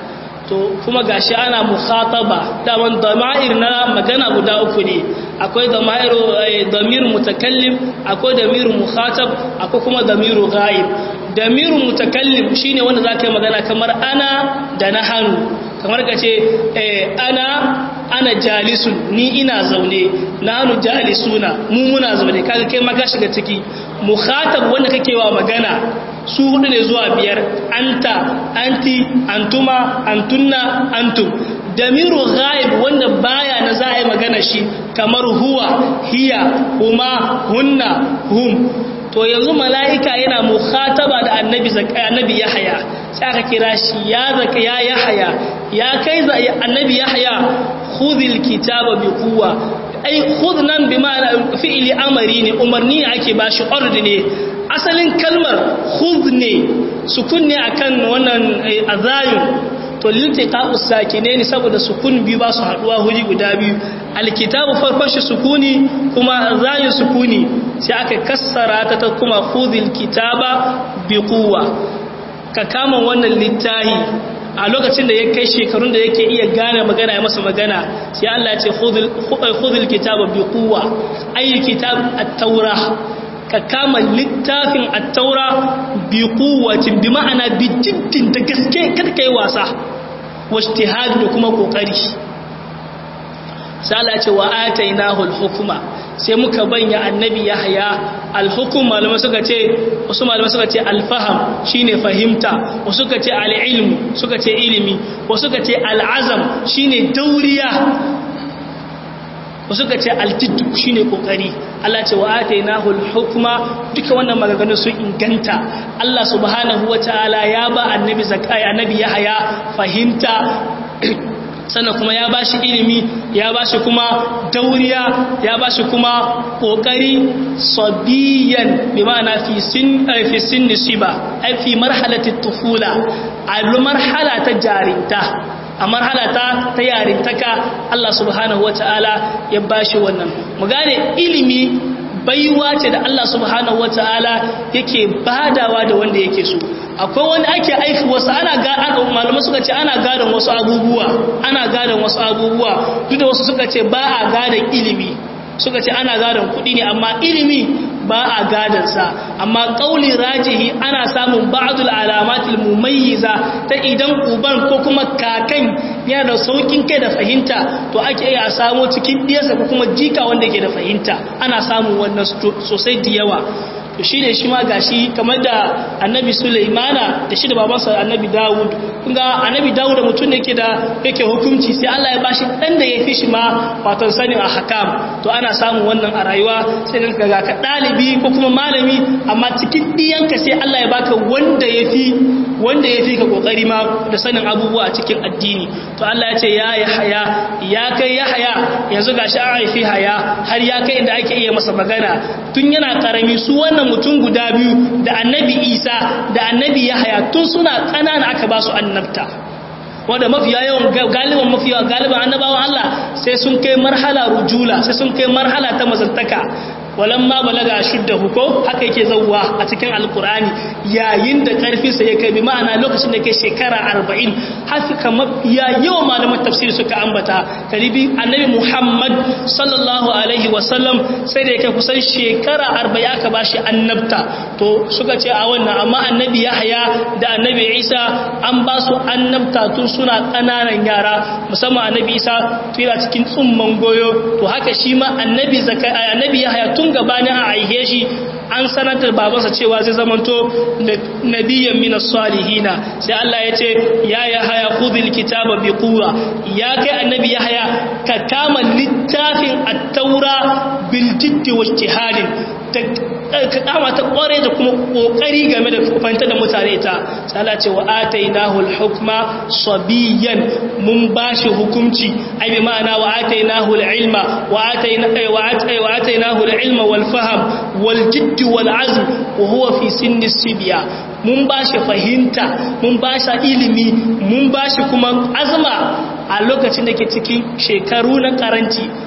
to kuma gashi ana mukhataba daman dama'ir na magana guda uku ne akwai dama'iru damir mutakallim akwai damir mukhatab akwai kuma damiru ghaib damiru mutakallim shine wanda zaka yi magana kamar ana da na hannu kamar ka ce ana ana jalisun ni ina zaune nanu jalisuna mu muna zaune kaga kai ma ka shiga ciki mukhatab wanda kake wa magana su hudu ne zuwa biyar anta anti antuma antunna antum damiru ghaib wanda baya na za a yi magana shi kamar huwa hiya huma hunna hum to yanzu mala'ika yana mukhataba da annabi annabi yahya sai aka kira shi ya zaka ya yahya ya kai za annabi yahya khudhil kitaba bi quwwa ai khudh nan bi ma'ana fi'li amri ne umarni ake bashi order ne asalin kalmar khudh ne sukun ne akan wannan azayun to liltiqa'us sakine ne saboda sukun biyu ba su haduwa huri guda biyu alkitabu farkon shi sukuni kuma zayin sukuni sai aka kassara ta ta kuma khudhil kitaba bi quwwa ka kama wannan littahi a lokacin da ya kai shekarun da yake iya gane magana ya masa magana sai Allah ya ce khudhil kitaba bi quwwa ayi kitab at-taura ka kama littafin at-taura bi quwwatin bi ma'ana bi jiddin da gaske kada kai wasa wajtihad da kuma kokari sai Allah ya ce wa atainahu al-hukma sai muka banya annabi yahya al-hukm malamai suka ce wasu malamai suka ce al-faham shine fahimta wasu suka ce al-ilm suka ce ilimi wasu suka ce al-azam shine dauriya wasu suka ce al-jidd shine kokari Allah ce wa atainahu al-hukma duka wannan maganganun sun inganta Allah subhanahu wataala ya ba annabi zakai annabi yahya fahimta sannan kuma ya ba shi ilimi ya ba shi kuma dauriya ya ba shi kuma kokari sabiyan bi ma'ana fi sin fi sin nisiba ai fi marhalati tufula a marhala ta jarinta a marhala ta ta yarintaka Allah subhanahu wataala ya ba shi wannan mu gane ilimi baiwa ce da Allah subhanahu wataala yake badawa da wanda yake so akwai wani ake aiki wasu ana ga malamai suka ce ana gadon wasu abubuwa ana gadon wasu abubuwa duk da wasu suka ce ba a gadon ilimi suka ce ana gadon kuɗi ne amma ilimi ba a gadonsa amma ƙauli rajihi ana samun ba'adul alamatul mumayyiza ta idan uban ko kuma kakan yana da saukin kai da fahimta to ake iya samu cikin diyarsa ko kuma jika wanda ke da fahimta ana samun wannan sosai da yawa to shi ne shi ma gashi kamar da annabi sulaimana da shi da babansa annabi dawud kunga annabi dawud da mutum ne ke da yake hukunci sai allah ya bashi dan da ya fi shi ma watan sanin a hakam to ana samun wannan a rayuwa sai ka ga ka ɗalibi ko kuma malami amma cikin ɗiyanka sai allah ya baka wanda ya fi wanda ya fi ka kokari ma da sanin abubuwa a cikin addini to allah ya ce ya yi haya ya kai ya haya yanzu gashi an haifi haya har ya kai inda ake iya masa magana tun yana karami su wannan mutum guda biyu da annabi isa da annabi yahaya tun suna ƙanana aka ba su annabta wanda mafiya yawan galiban mafiya galiban annabawan Allah sai sun kai marhala rujula sai sun kai marhala ta mazantaka walamma balaga shuddahu ko haka yake zawwa a cikin alkur'ani yayin da karfi sa ya kai bi ma'ana lokacin da yake shekara 40 haka mafiya yawan malaman tafsiri suka ambata karibi annabi Muhammad sallallahu alaihi wasallam sai da yake kusan shekara 40 aka bashi annabta to suka ce a wannan amma annabi Yahya da annabi Isa an ba su annabta tun suna kananan yara musamman annabi Isa tuna cikin tsumman goyo to haka shi ma annabi zakai annabi Yahya tun gabanin a aihe shi an sanatar babansa cewa zai zamanto nabiyyan minas salihina sai Allah ya ce ya yahaya khudhil kitaba bi quwwa ya kai annabi yahaya ka kama littafin at-taura bil jiddi wa ijtihadin ka kama ta kware da kuma kokari game da fahimta da mutane ta sai Allah ce wa atainahu al-hukma sabiyan mun bashi hukunci ai bi ma'ana wa atainahu al-ilma wa ataina wa atainahu al-ilma wal fahm wal jidd wal azm wa huwa fi sinni sibiya mun bashi fahimta mun bashi ilimi mun bashi kuma azma a lokacin da ke cikin shekaru na karanci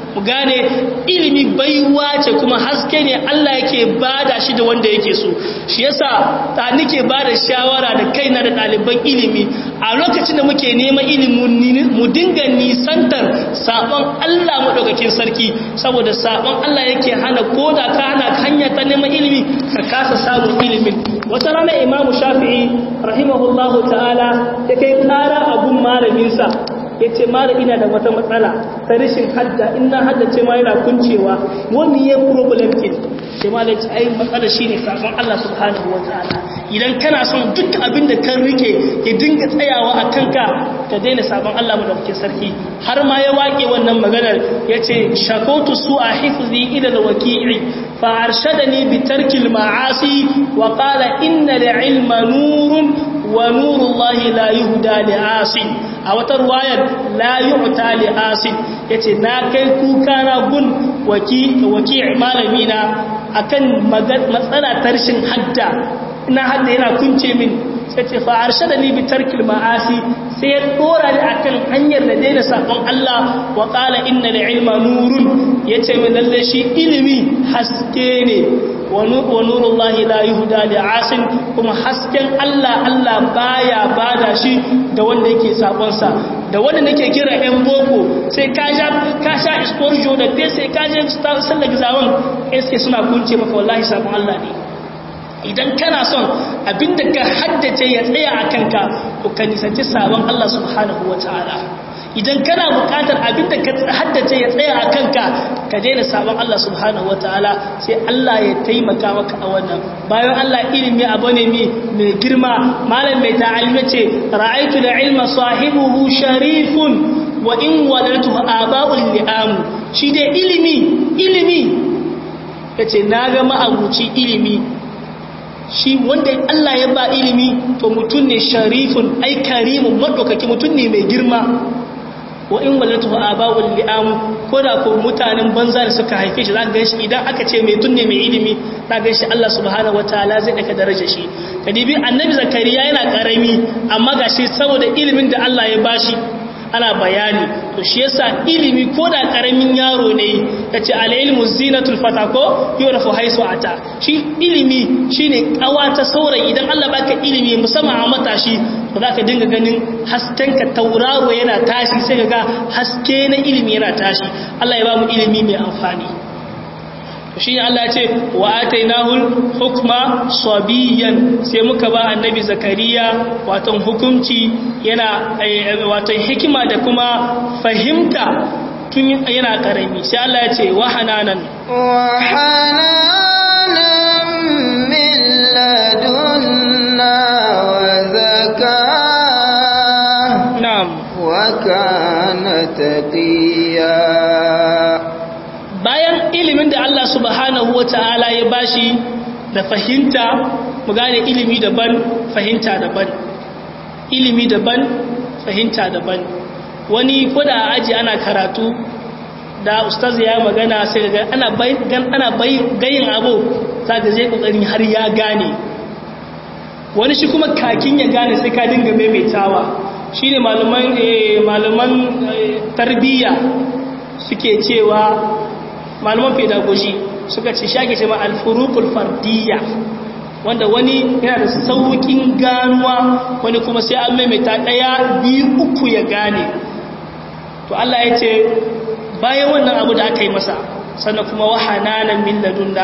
mu gane ilimi baiwa ce kuma haske ne Allah yake bada shi da wanda yake so shi yasa ta nike bada shawara da kaina da ɗaliban ilimi a lokacin da muke neman ilimi mu dinga nisantar sabon Allah madaukakin sarki saboda sabon Allah yake hana koda ka hana hanya ta neman ilimi ka kasa samun ilimin wata rana imamu shafi'i rahimahullahu ta'ala ya kai kara abun malaminsa ya ce mara ina da wata matsala ta rashin hadda ina haddace ma yana kuncewa wani ya problem ke ce ma da ce ai matsala shi ne sakon Allah subhanahu wa ta'ala idan kana son duk abin da kan rike ya dinga tsayawa a kanka ka daina sabon Allah mu da kuke sarki har ma ya wake wannan maganar ya ce shakotu su a hifzi ila da waki'i fa arshadani bi tarkil ma'asi wa qala inna al-ilma nurun wa nurullahi la yuhda li asin a wata ruwayar la yu'ta li asin yace na kai kuka na gun waki waki malami na akan matsala tarshin hadda ina hadda yana kunce min sai ce fa arshadani bi tarkil ma'asi sai ya dora ni akan hanyar da daina sakon Allah wa qala inna ilma nurun yace min lalle shi ilimi haske ne wa nurullahi la yuhda li asin kuma hasken Allah Allah baya bada shi da wanda yake sakon sa da wanda nake kira ɗan boko sai ka sha ka sha iskorjo da te sai ka je sallar gizawan sai suna kunce maka wallahi sakon Allah ne idan kana son abinda ka haddace ya tsaya a kanka to ka nisanci sabon Allah subhanahu wa ta'ala idan kana bukatar abinda ka haddace ya tsaya a kanka ka daina sabon Allah subhanahu wa ta'ala sai Allah ya taimaka maka a wannan bayan Allah ilimi abu ne mai girma malam mai ta'alima ce ra'aitu da ilma sahibuhu sharifun wa in wadatu aba'ul li'am shi dai ilimi ilimi yace na ga ma'abuci ilimi shi wanda Allah ya ba ilimi to mutum ne sharifun ai karimun madaukaki mutum ne mai girma wa in walatu abawul li'am ko da ko mutanen banza da suka haife shi zaka ganshi idan aka ce mai tunne mai ilimi zaka ganshi Allah subhanahu wataala zai daka daraja shi kadibi annabi zakariya yana karami amma gashi saboda ilimin da Allah ya bashi ana bayani to shi yasa ilimi ko da karamin yaro ne yace al-ilmu zinatul fata ko yurafu haisu ata shi ilimi shine kawa ta saurayi idan Allah baka ilimi musamman a matashi ba za ka dinga ganin hasken ka tauraro yana tashi sai ga haske na ilimi yana tashi Allah ya ba mu ilimi mai amfani shi ne Allah ce wa atainahul hukma sabiyan sai muka ba annabi zakariya watan hukunci yana watan hikima da kuma fahimta tun yana karami sai Allah ya ce wa hananan wa hananan min ladunna wa zakah na'am wa kana taqiya bayan ilimin da Allah subhanahu wa ta'ala ya bashi da fahimta mu gane ilimi daban fahimta daban ilimi daban fahimta daban wani koda aji ana karatu da ustaz ya magana sai ga ana bai gan ana bai gayin abu zaka zai kokarin har ya gane wani shi kuma kakin ya gane sai ka dinga maimaitawa shine malaman malaman tarbiyya suke cewa malaman pedagogy suka ce shage ce ma alfurukul fardiyya wanda wani yana da saukin ganuwa wani kuma sai an maimaita daya biyu uku ya gane to Allah ya ce bayan wannan abu da aka yi masa sannan kuma wahananan min ladunna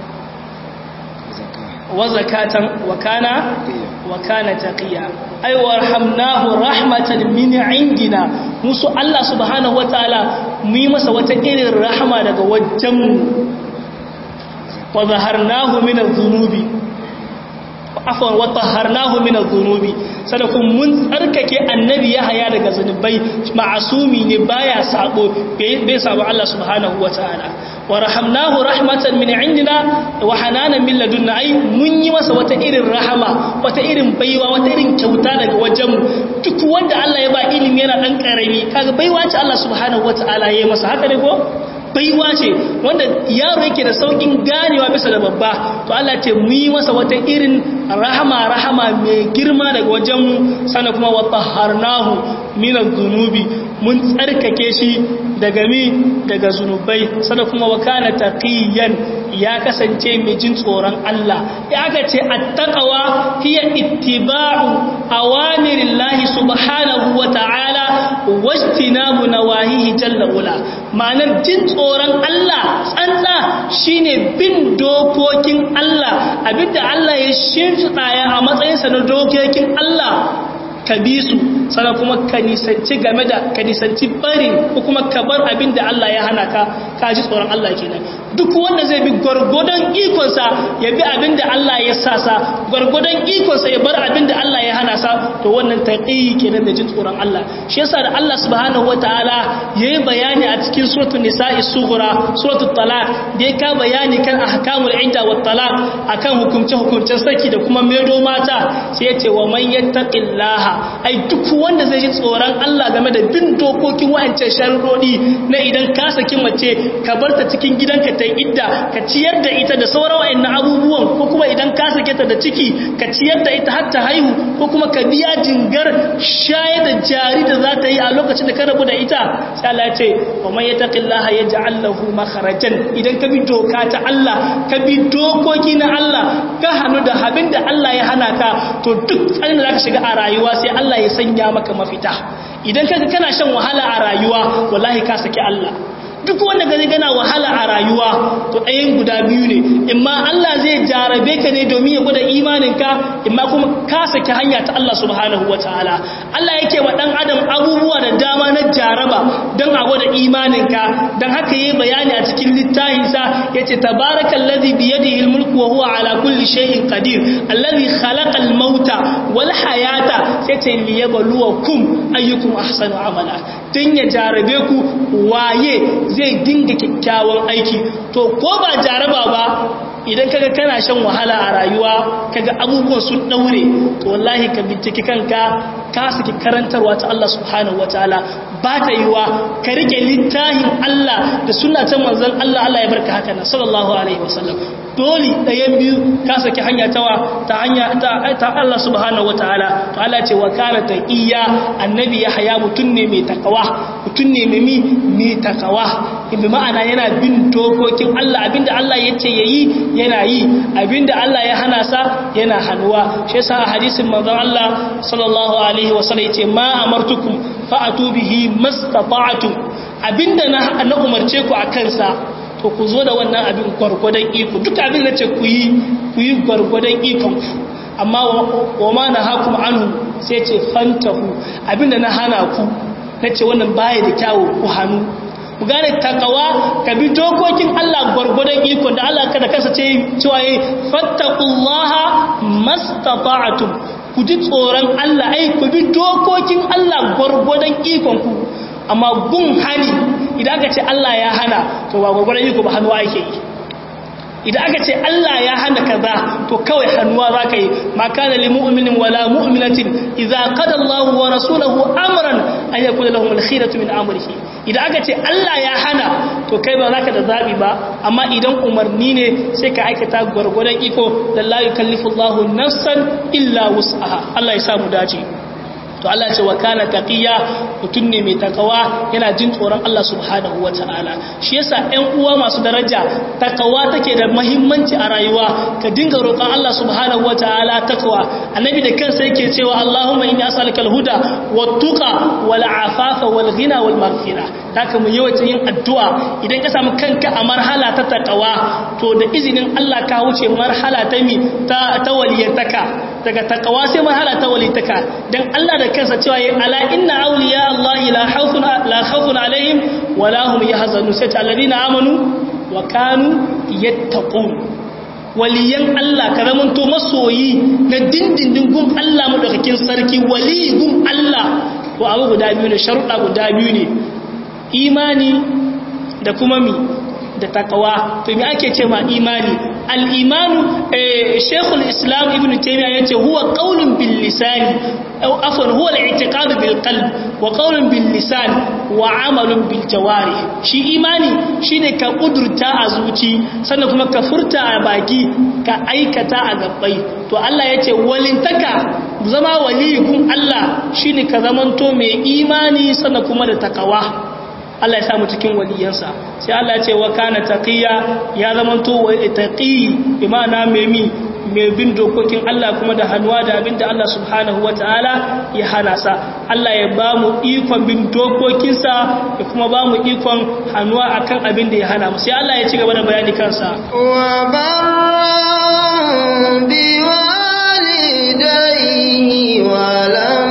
wa zakatan wa kana wa kana taqiya ay warhamnahu rahmatan min indina musu Allah subhanahu wataala mu yi masa wata irin rahama daga wajen mu wa zaharnahu min adh-dhunubi afwan wa tahharnahu min adh-dhunubi sadakun mun tsarkake annabi Yahaya daga zanubai ma'asumi ne baya sabo bai sabo Allah subhanahu wataala wa rahamnahu rahmatan min indina wa hananan min ladunna ai mun yi masa wata irin rahama wata irin baiwa wata irin kyauta daga wajen mu duk wanda Allah ya ba ilimi yana dan karami kaga baiwa ce Allah subhanahu wataala ya yi masa haka ne ko baiwa ce wanda yaro yake da saukin ganewa bisa da babba to Allah ce mu yi masa wata irin rahama rahama mai girma daga wajenmu sana kuma wa taharnahu min adh-dhunubi mun tsarkake shi daga mi daga zunubai sana kuma wa kana taqiyan ya kasance mai jin tsoron Allah ya aka ce attaqwa hiya ittiba'u awamirillahi subhanahu wa ta'ala wajtinabu nawahihi jalla ula ma'anar jin tsoron Allah tsantsa shine bin dokokin Allah abinda Allah ya shimfiɗa ya a matsayinsa na dokokin Allah ka bi su sana kuma ka nisanci game da ka nisanci barin ko kuma ka bar abin da Allah ya hana ka ka ji tsoron Allah kenan duk wanda zai bi gwargwadon ikonsa ya bi abin da Allah ya sa sa gwargwadon ikonsa ya bar abin da Allah ya hana sa to wannan taqiyi kenan da jin tsoron Allah shi yasa da Allah subhanahu wataala yayi bayani a cikin suratul nisa'i sughra suratul talaq da ya ka bayani kan ahkamul idda wat talaq akan hukumce hukumcen saki da kuma medo mata sai ya ce wa man yattaqillaha ai duk wanda zai ji tsoron Allah game da bin dokokin wa'ancan sharuɗi na idan ka saki mace ka bar ta cikin gidanka ta idda ka ciyar da ita da sauran wa'annan abubuwan ko kuma idan ka sake ta da ciki ka ciyar da ita har ta haihu ko kuma ka biya jingar shayar da jari da za ta yi a lokacin da ka rabu da ita sai Allah ya ce wa man yattaqillaha yaj'al lahu makharajan idan ka bi doka ta Allah ka bi dokoki na Allah ka hanu da abin da Allah ya hana ka to duk tsarin da zaka shiga a rayuwa sai Allah ya sanya maka mafita idan kaga kana shan wahala a rayuwa wallahi ka saki Allah duk wanda gani gana wahala a rayuwa to ɗayan guda biyu ne imma Allah zai jarabe ka ne domin ya gwada imaninka imma kuma ka saki hanya ta Allah subhanahu wataala Allah yake wa dan adam abubuwa da dama na jaraba don a gwada imaninka don haka yayi bayani a cikin littafinsa yace tabarakallazi biyadihi almulku wa huwa ala kulli shay'in qadir allazi khalaqa almauta wal hayata sai ce liyabluwakum ayyukum ahsanu amala dan ya jarabe ku waye zai dinga kyakkyawan aiki to ko ba jaraba ba idan kaga kana shan wahala a rayuwa kaga abubuwan sun daure to wallahi ka binciki kanka ka saki karantarwa ta Allah subhanahu wataala ba ta yiwa ka rike littafin Allah da sunna ta manzon Allah Allah ya barka haka nan sallallahu alaihi wasallam dole ɗayan biyu ka saki hanya tawa ta hanya ta Allah subhanahu wataala to Allah ce wa kana taqiya annabi ya haya mutun ne mai takawa mutun ne mai mi mai takawa bi ma'ana yana bin dokokin Allah abinda Allah yace yayi yana yi abinda Allah ya hana sa yana hanuwa shi yasa a hadisin manzon Allah sallallahu alaihi wasallam yace ma amartukum fa'atu bihi mastata'tum abinda na na umarce ku akan sa to ku zo da wannan abin gwargwadon iko duk abin da ce ku yi ku yi gwargwadon ikon ku amma wa ma na hakum anhu sai ce fantahu abinda na hana ku nace wannan baya da kyawu ku hannu ku gane takawa ka bi dokokin Allah gwargwadon iko da Allah kada kasa ce cewa yi fattaqullaha mastata'tum ku ji tsoron Allah ai ku bi dokokin Allah gwargwadon ikon ku amma gun hani idan aka ce Allah ya hana to ba gwargwadon iko ba hannuwa ake yi idan aka ce Allah ya hana kaza to kawai hannuwa za ka yi ma kana lil mu'minin wala mu'minatin idza qada Allahu wa rasuluhu amran an yakuna lahum al-khiyaratu min amrihi idan aka ce Allah ya hana to kai ba zaka da zabi ba amma idan umarni ne sai ka aikata gwargwadon iko da la yukallifu Allahu nafsan illa wus'aha Allah ya sa mu dace to Allah ce wa kana taqiya mutun ne mai takawa yana jin tsoron Allah subhanahu wataala shi yasa ɗan uwa masu daraja takawa take da muhimmanci a rayuwa ka dinga roƙon Allah subhanahu wataala takwa annabi da kansa yake cewa Allahumma inni as'aluka al-huda wat-tuqa wal-afafa wal-ghina wal-maghfira haka mu yawaita yin addu'a idan ka samu kanka a marhala ta takawa to da izinin Allah ka wuce marhala ta mi ta ta waliyantaka daga takawa sai marhala ta waliyantaka dan Allah da kansa cewa yi ala inna awliya Allah la khawfun la khawfun alaihim wa la hum yahzanun sai alladhina amanu wa kanu yattaqun waliyan Allah ka zamanto masoyi na dindindin gun Allah madaukakin sarki wali gun Allah to abu guda biyu ne sharuɗa guda biyu ne imani da kuma mi da takawa to me ake ce ma imani al-imanu shaykhul islam ibn taymiya yace huwa qawlun bil lisani aw afwan huwa al-i'tiqad bil qalb wa qawlun bil lisan wa amalun bil jawarih shi imani shine ka kudurta a zuci sannan kuma ka furta a baki ka aikata a gabbai to Allah yace walintaka zama waliyikun Allah shine ka zamanto mai imani sannan kuma da takawa Allah ya samu cikin waliyansa sai Allah ya ce wa kana taqiya ya zamanto wa taqi bi ma'ana mai mi mai bin dokokin Allah kuma da hannuwa da abinda Allah subhanahu wataala ya hana sa Allah ya ba mu ikon bin dokokinsa ya kuma ba mu ikon hannuwa akan abin da ya hana mu sai Allah ya ci gaba da bayani kansa wa barran bi walidayhi wa lam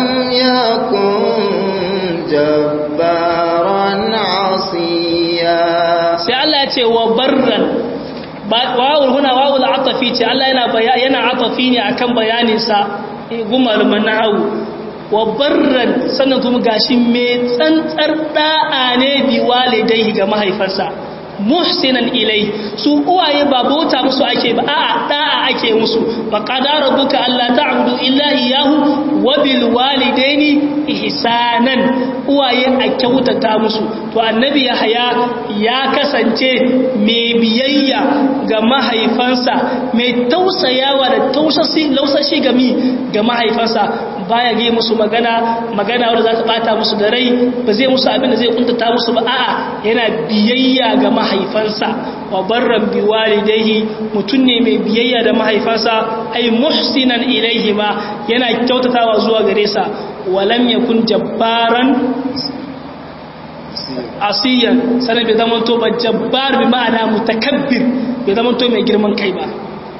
yakun jabbaran asiya sai Allah ya ce wa barran wawul huna wawul atafi ce Allah yana yana atafi ne akan bayanin sa gumal manahu wa barran sannan kuma gashi me tsantsar da'a ne bi walidai ga mahaifarsa muhsinan ilai su uwaye ba bauta musu ake ba a'a da'a ake musu fa qadara rabbuka alla ta'budu illa iyyahu wa bil walidaini ihsanan uwaye a kyautata musu to annabi yahya ya kasance mai biyayya ga mahaifansa mai tausayawa da tausashi lausashi ga mi ga mahaifansa baya ga musu magana magana wanda za ta bata musu da rai ba zai musu abin da zai kuntata musu ba a'a yana biyayya ga mahaifansa wa barran bi walidayhi mutun ne mai biyayya da mahaifansa ay muhsinan ilayhi ma yana kyautatawa zuwa gare sa walam yakun jabbaran asiyan sanan bai zama to ba jabbar bi ma'ana mutakabbir bai zama to mai girman kai ba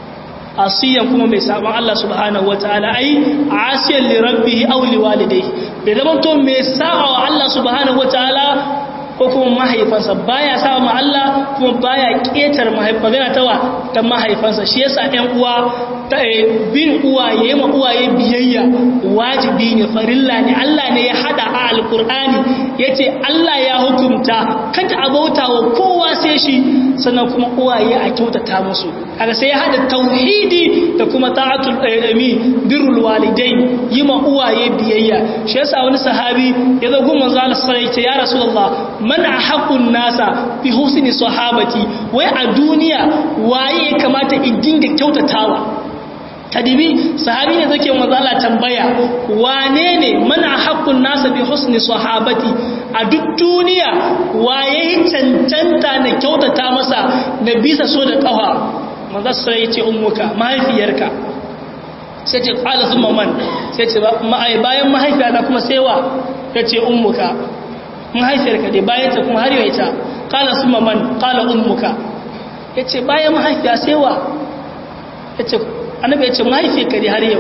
asiyan kuma mai saban Allah subhanahu wataala ai asiyan li rabbih aw li walidayhi bai zama to mai sa'a wa Allah subhanahu wataala ko kuma mahaifansa baya sa ma Allah kuma baya ketar magana tawa ta mahaifansa shi yasa ɗan uwa ta bin uwaye ma uwaye biyayya wajibi ne farilla ne Allah ne ya hada a alkur'ani yace Allah ya hukunta kada a bauta wa kowa sai shi sannan kuma uwaye a kyautata musu kaga sai ya hada tauhidi da kuma ta'atul ami birrul walidain yi ma uwaye biyayya shi yasa wani sahabi ya zo gun manzo Allah sai ya ce ya rasulullah man ahqqun nasa bi husni sahabati wai a duniya waye ya kamata in dinga kyautatawa kadibi sahabi ne zake manzo Allah tambaya wane ne man ahqqun nasa bi husni sahabati a duk duniya waye cancanta na kyautata masa na bisa so da kafa manzo sai ya ce ummuka mahaifiyarka sai ce qala thumma man sai ce bayan mahaifiyata kuma sai wa tace ummuka mahaifiyarka dai bayan ta kuma har yau ita qala thumma man qala ummuka yace bayan mahaifiya sai wa yace annabi yace mahaifiyarka dai har yau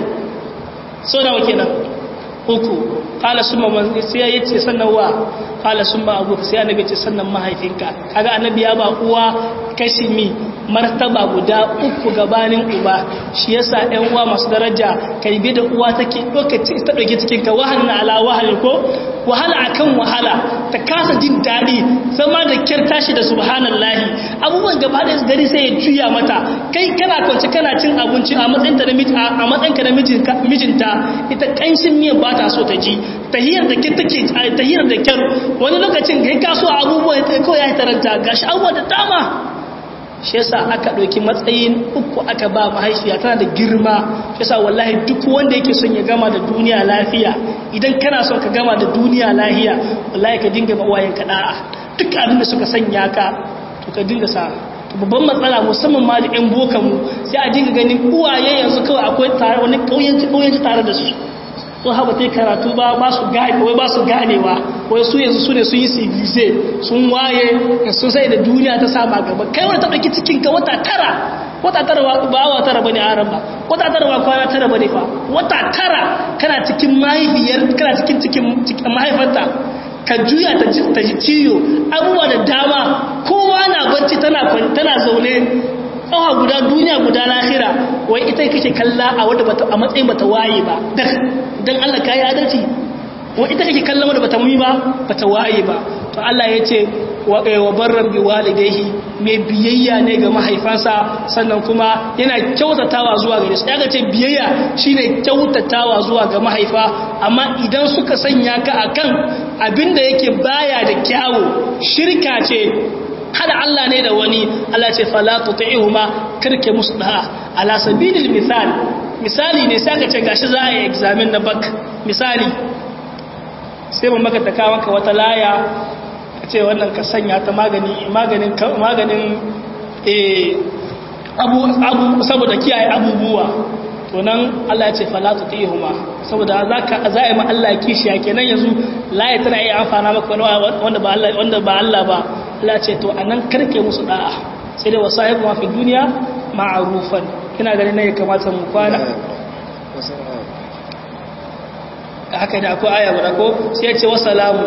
so nawa kenan uku qala summa man sai yace sannan wa qala summa abu sai annabi yace sannan mahaifinka kaga annabi ya ba uwa kashi mi martaba guda uku gabanin uba shi yasa ɗan uwa masu daraja kai bi da uwa take lokaci ta dauki cikin ka wahalin ala wahal ko wahala akan wahala ta kasa jin daɗi zama da kyar tashi da subhanallahi abubuwan gaba da gari sai ya juya mata kai kana kwanci kana cin abinci a matsayin ta a matsayin ka na mijinta ita kanshin miyan ba ta so ta ji tahiyar da kyar take tahiyar da kyar wani lokacin kai ka so abubuwa kawai ya taranta gashi abubuwa da dama shi yasa aka ɗauki matsayin uku aka ba mahaifiya tana da girma shi yasa wallahi duk wanda yake son ya gama da duniya lafiya idan kana son ka gama da duniya lafiya wallahi ka dinga mawayen ka da'a duk abin da suka sanya ka to ka dinga sa babban matsala musamman ma da yan bokan mu sai a dinga ganin uwaye yanzu kawai akwai tare wani kauyanci kauyanci tare da su sun haɓa ta karatu ba ba su gane wai ba su ganewa wai su yanzu su ne sun yi civilize sun waye sun sai da duniya ta sama gaba kai wani ta ɗauki cikin ka wata tara wata tara ba awa tara bane a ran ba wata tara ba kwana tara bane fa wata tara kana cikin mahaifiyar kana cikin cikin mahaifarta ka juya ta ta ji ciyo abubuwa da dama kowa na bacci tana tana zaune tsawa guda duniya guda lahira wai ita kake kalla a wadda bata a matsayin bata waye ba dan Allah kai adalci wa ita kake kallon wanda bata mumi ba bata waye ba to Allah ya ce wa barran bi walidayhi mai biyayya ne ga mahaifansa sannan kuma yana kyautatawa zuwa gare su yaga ce biyayya shine kyautatawa zuwa ga mahaifa amma idan suka sanya ka akan abinda yake baya da kyawu shirka ce hada Allah ne da wani Allah ce fala tuti'uhuma karke musu da'a ala sabilil misal misali ne sai ka ce gashi za a yi examen na bak misali sai mun maka taka maka wata laya ka ce wannan ka sanya ta magani maganin maganin eh abu abu saboda kiyaye abubuwa to nan Allah ya ce fala tutihuma saboda zaka zai ma Allah kishiya kenan yanzu laya tana iya amfana maka wanda ba Allah wanda ba Allah ba Allah ce to anan karke musu da'a sai da wasahibu ma fi duniya ma'rufan kina ganin ne kamata mu kwana haka da akwai aya guda ko sai ya ce wasalamu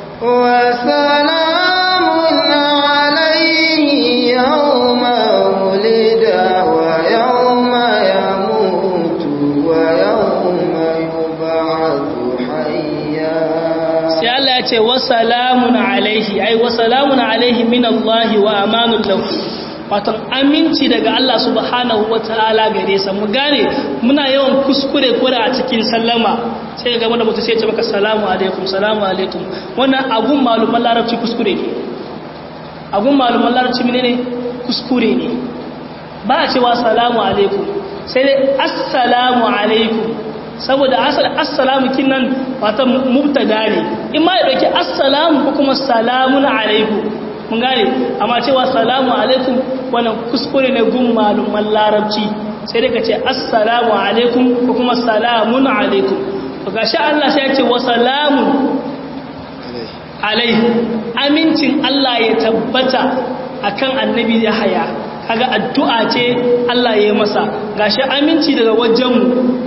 وسلام عليه يوم ولد ويوم يموت ويوم يبعث حيا sai Allah ya ce wasalamun alaihi ai wasalamun alaihi min Allah wa amanun lahu watan aminci daga Allah subhanahu wa ta'ala gare sa mu gane muna yawan kuskure kura a cikin sallama sai ga wanda mutum sai ya ce maka salamu alaikum salamu alaikum wannan agun maluman larabci kuskure ne agun maluman larabci menene kuskure ne ba a cewa salamu alaikum sai dai assalamu alaikum saboda asal assalamu kinnan wata mubtada ne in ma ya dauki assalamu ko kuma salamun alaikum mun gane amma cewa salamu alaikum wannan kuskure ne gun maluman larabci sai dai ka ce assalamu alaikum ko kuma salamun alaikum to gashi Allah sai ya ce wa salamun alaihi amincin Allah ya tabbata akan annabi Yahaya kaga addu'a ce Allah ya yi masa gashi aminci daga wajenmu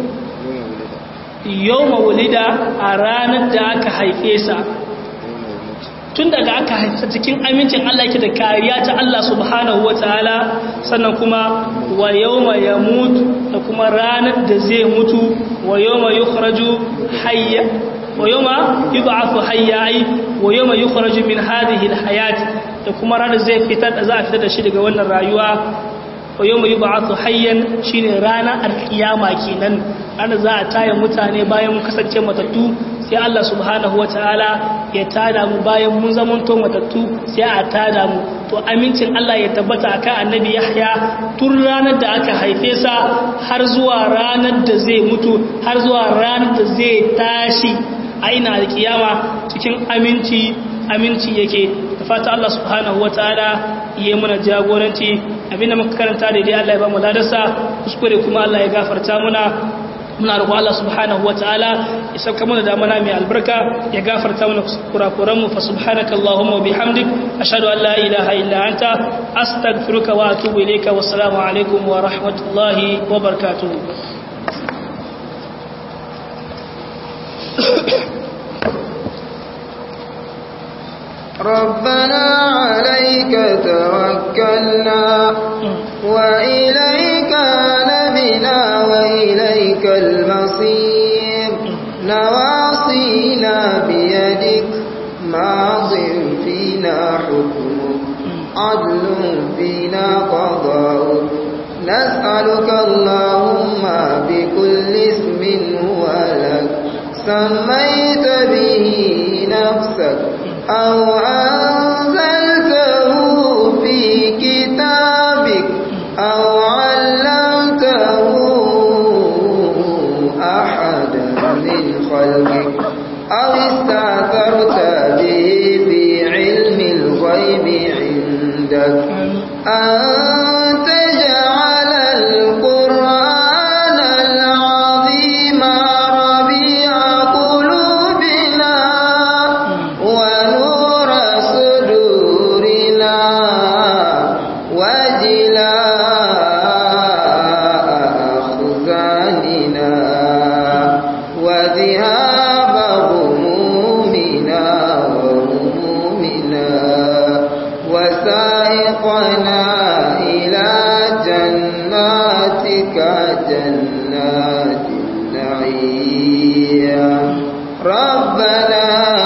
yawma wulida a ranar da aka haife sa tun daga aka haifa cikin amincin Allah yake da kariya ta Allah subhanahu wataala sannan kuma wa yawma yamut da kuma ranar da zai mutu wa yawma yukhraju hayya wa yawma yub'athu hayya ay wa yawma yukhraju min hadhihi alhayat da kuma ranar zai fitar da za a fitar da shi daga wannan rayuwa wa yawma yub'athu hayyan shine ranar alkiyama kenan ranar za a taya mutane bayan mun kasance matattu sai Allah subhanahu wa ta'ala ya tada mu bayan mun zamanto matattu sai a tada mu to amincin Allah ya tabbata akan annabi Yahya tun ranar da aka haife sa har zuwa ranar da zai mutu har zuwa ranar da zai tashi aina da kiyama cikin aminci aminci yake da fata Allah subhanahu wa ta'ala yi mana jagoranci abinda muka karanta da dai Allah ya ba mu ladarsa kuskure kuma Allah ya gafarta muna muna roƙo Allah subhanahu wataala ya sauka mana da mana mai albarka ya gafarta mana kurakuran mu fa subhanaka allahumma wa bihamdik ashhadu an la ilaha illa anta astaghfiruka wa atubu ilayka wa assalamu alaikum wa rahmatullahi wa barakatuh ربنا عليك توكلنا وإليك نبنا وإليك المصير نواصينا بيدك ماض فينا حكمك عدل فينا قضاؤك نسألك اللهم بكل اسم هو لك سميت به نفسك أو أنزلته في كتابك أو علمته أحدا من خلقك أو استعثرت به في علم الغيب عندك أن تجعل القرآن العظيم ربيع قلوبنا ونور صدورنا وجلاء أخزاننا وذهاب غمومنا وهمومنا وسائقنا إلى جناتك جنات النعيم رب ربنا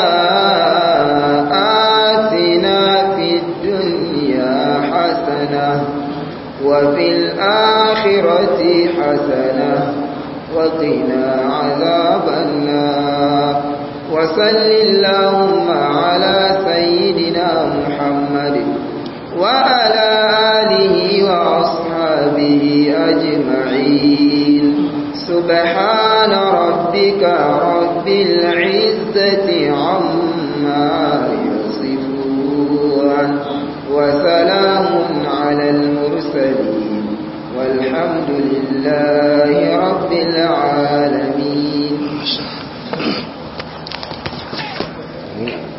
آتنا في الدنيا حسنة وفي الآخرة حسنة وقنا عذاب النار وصل اللهم على سيدنا محمد وعلى آله وأصحابه أجمعين سبحان ربك رب العزة عما يصفون وسلام على المرسلين والحمد لله رب العالمين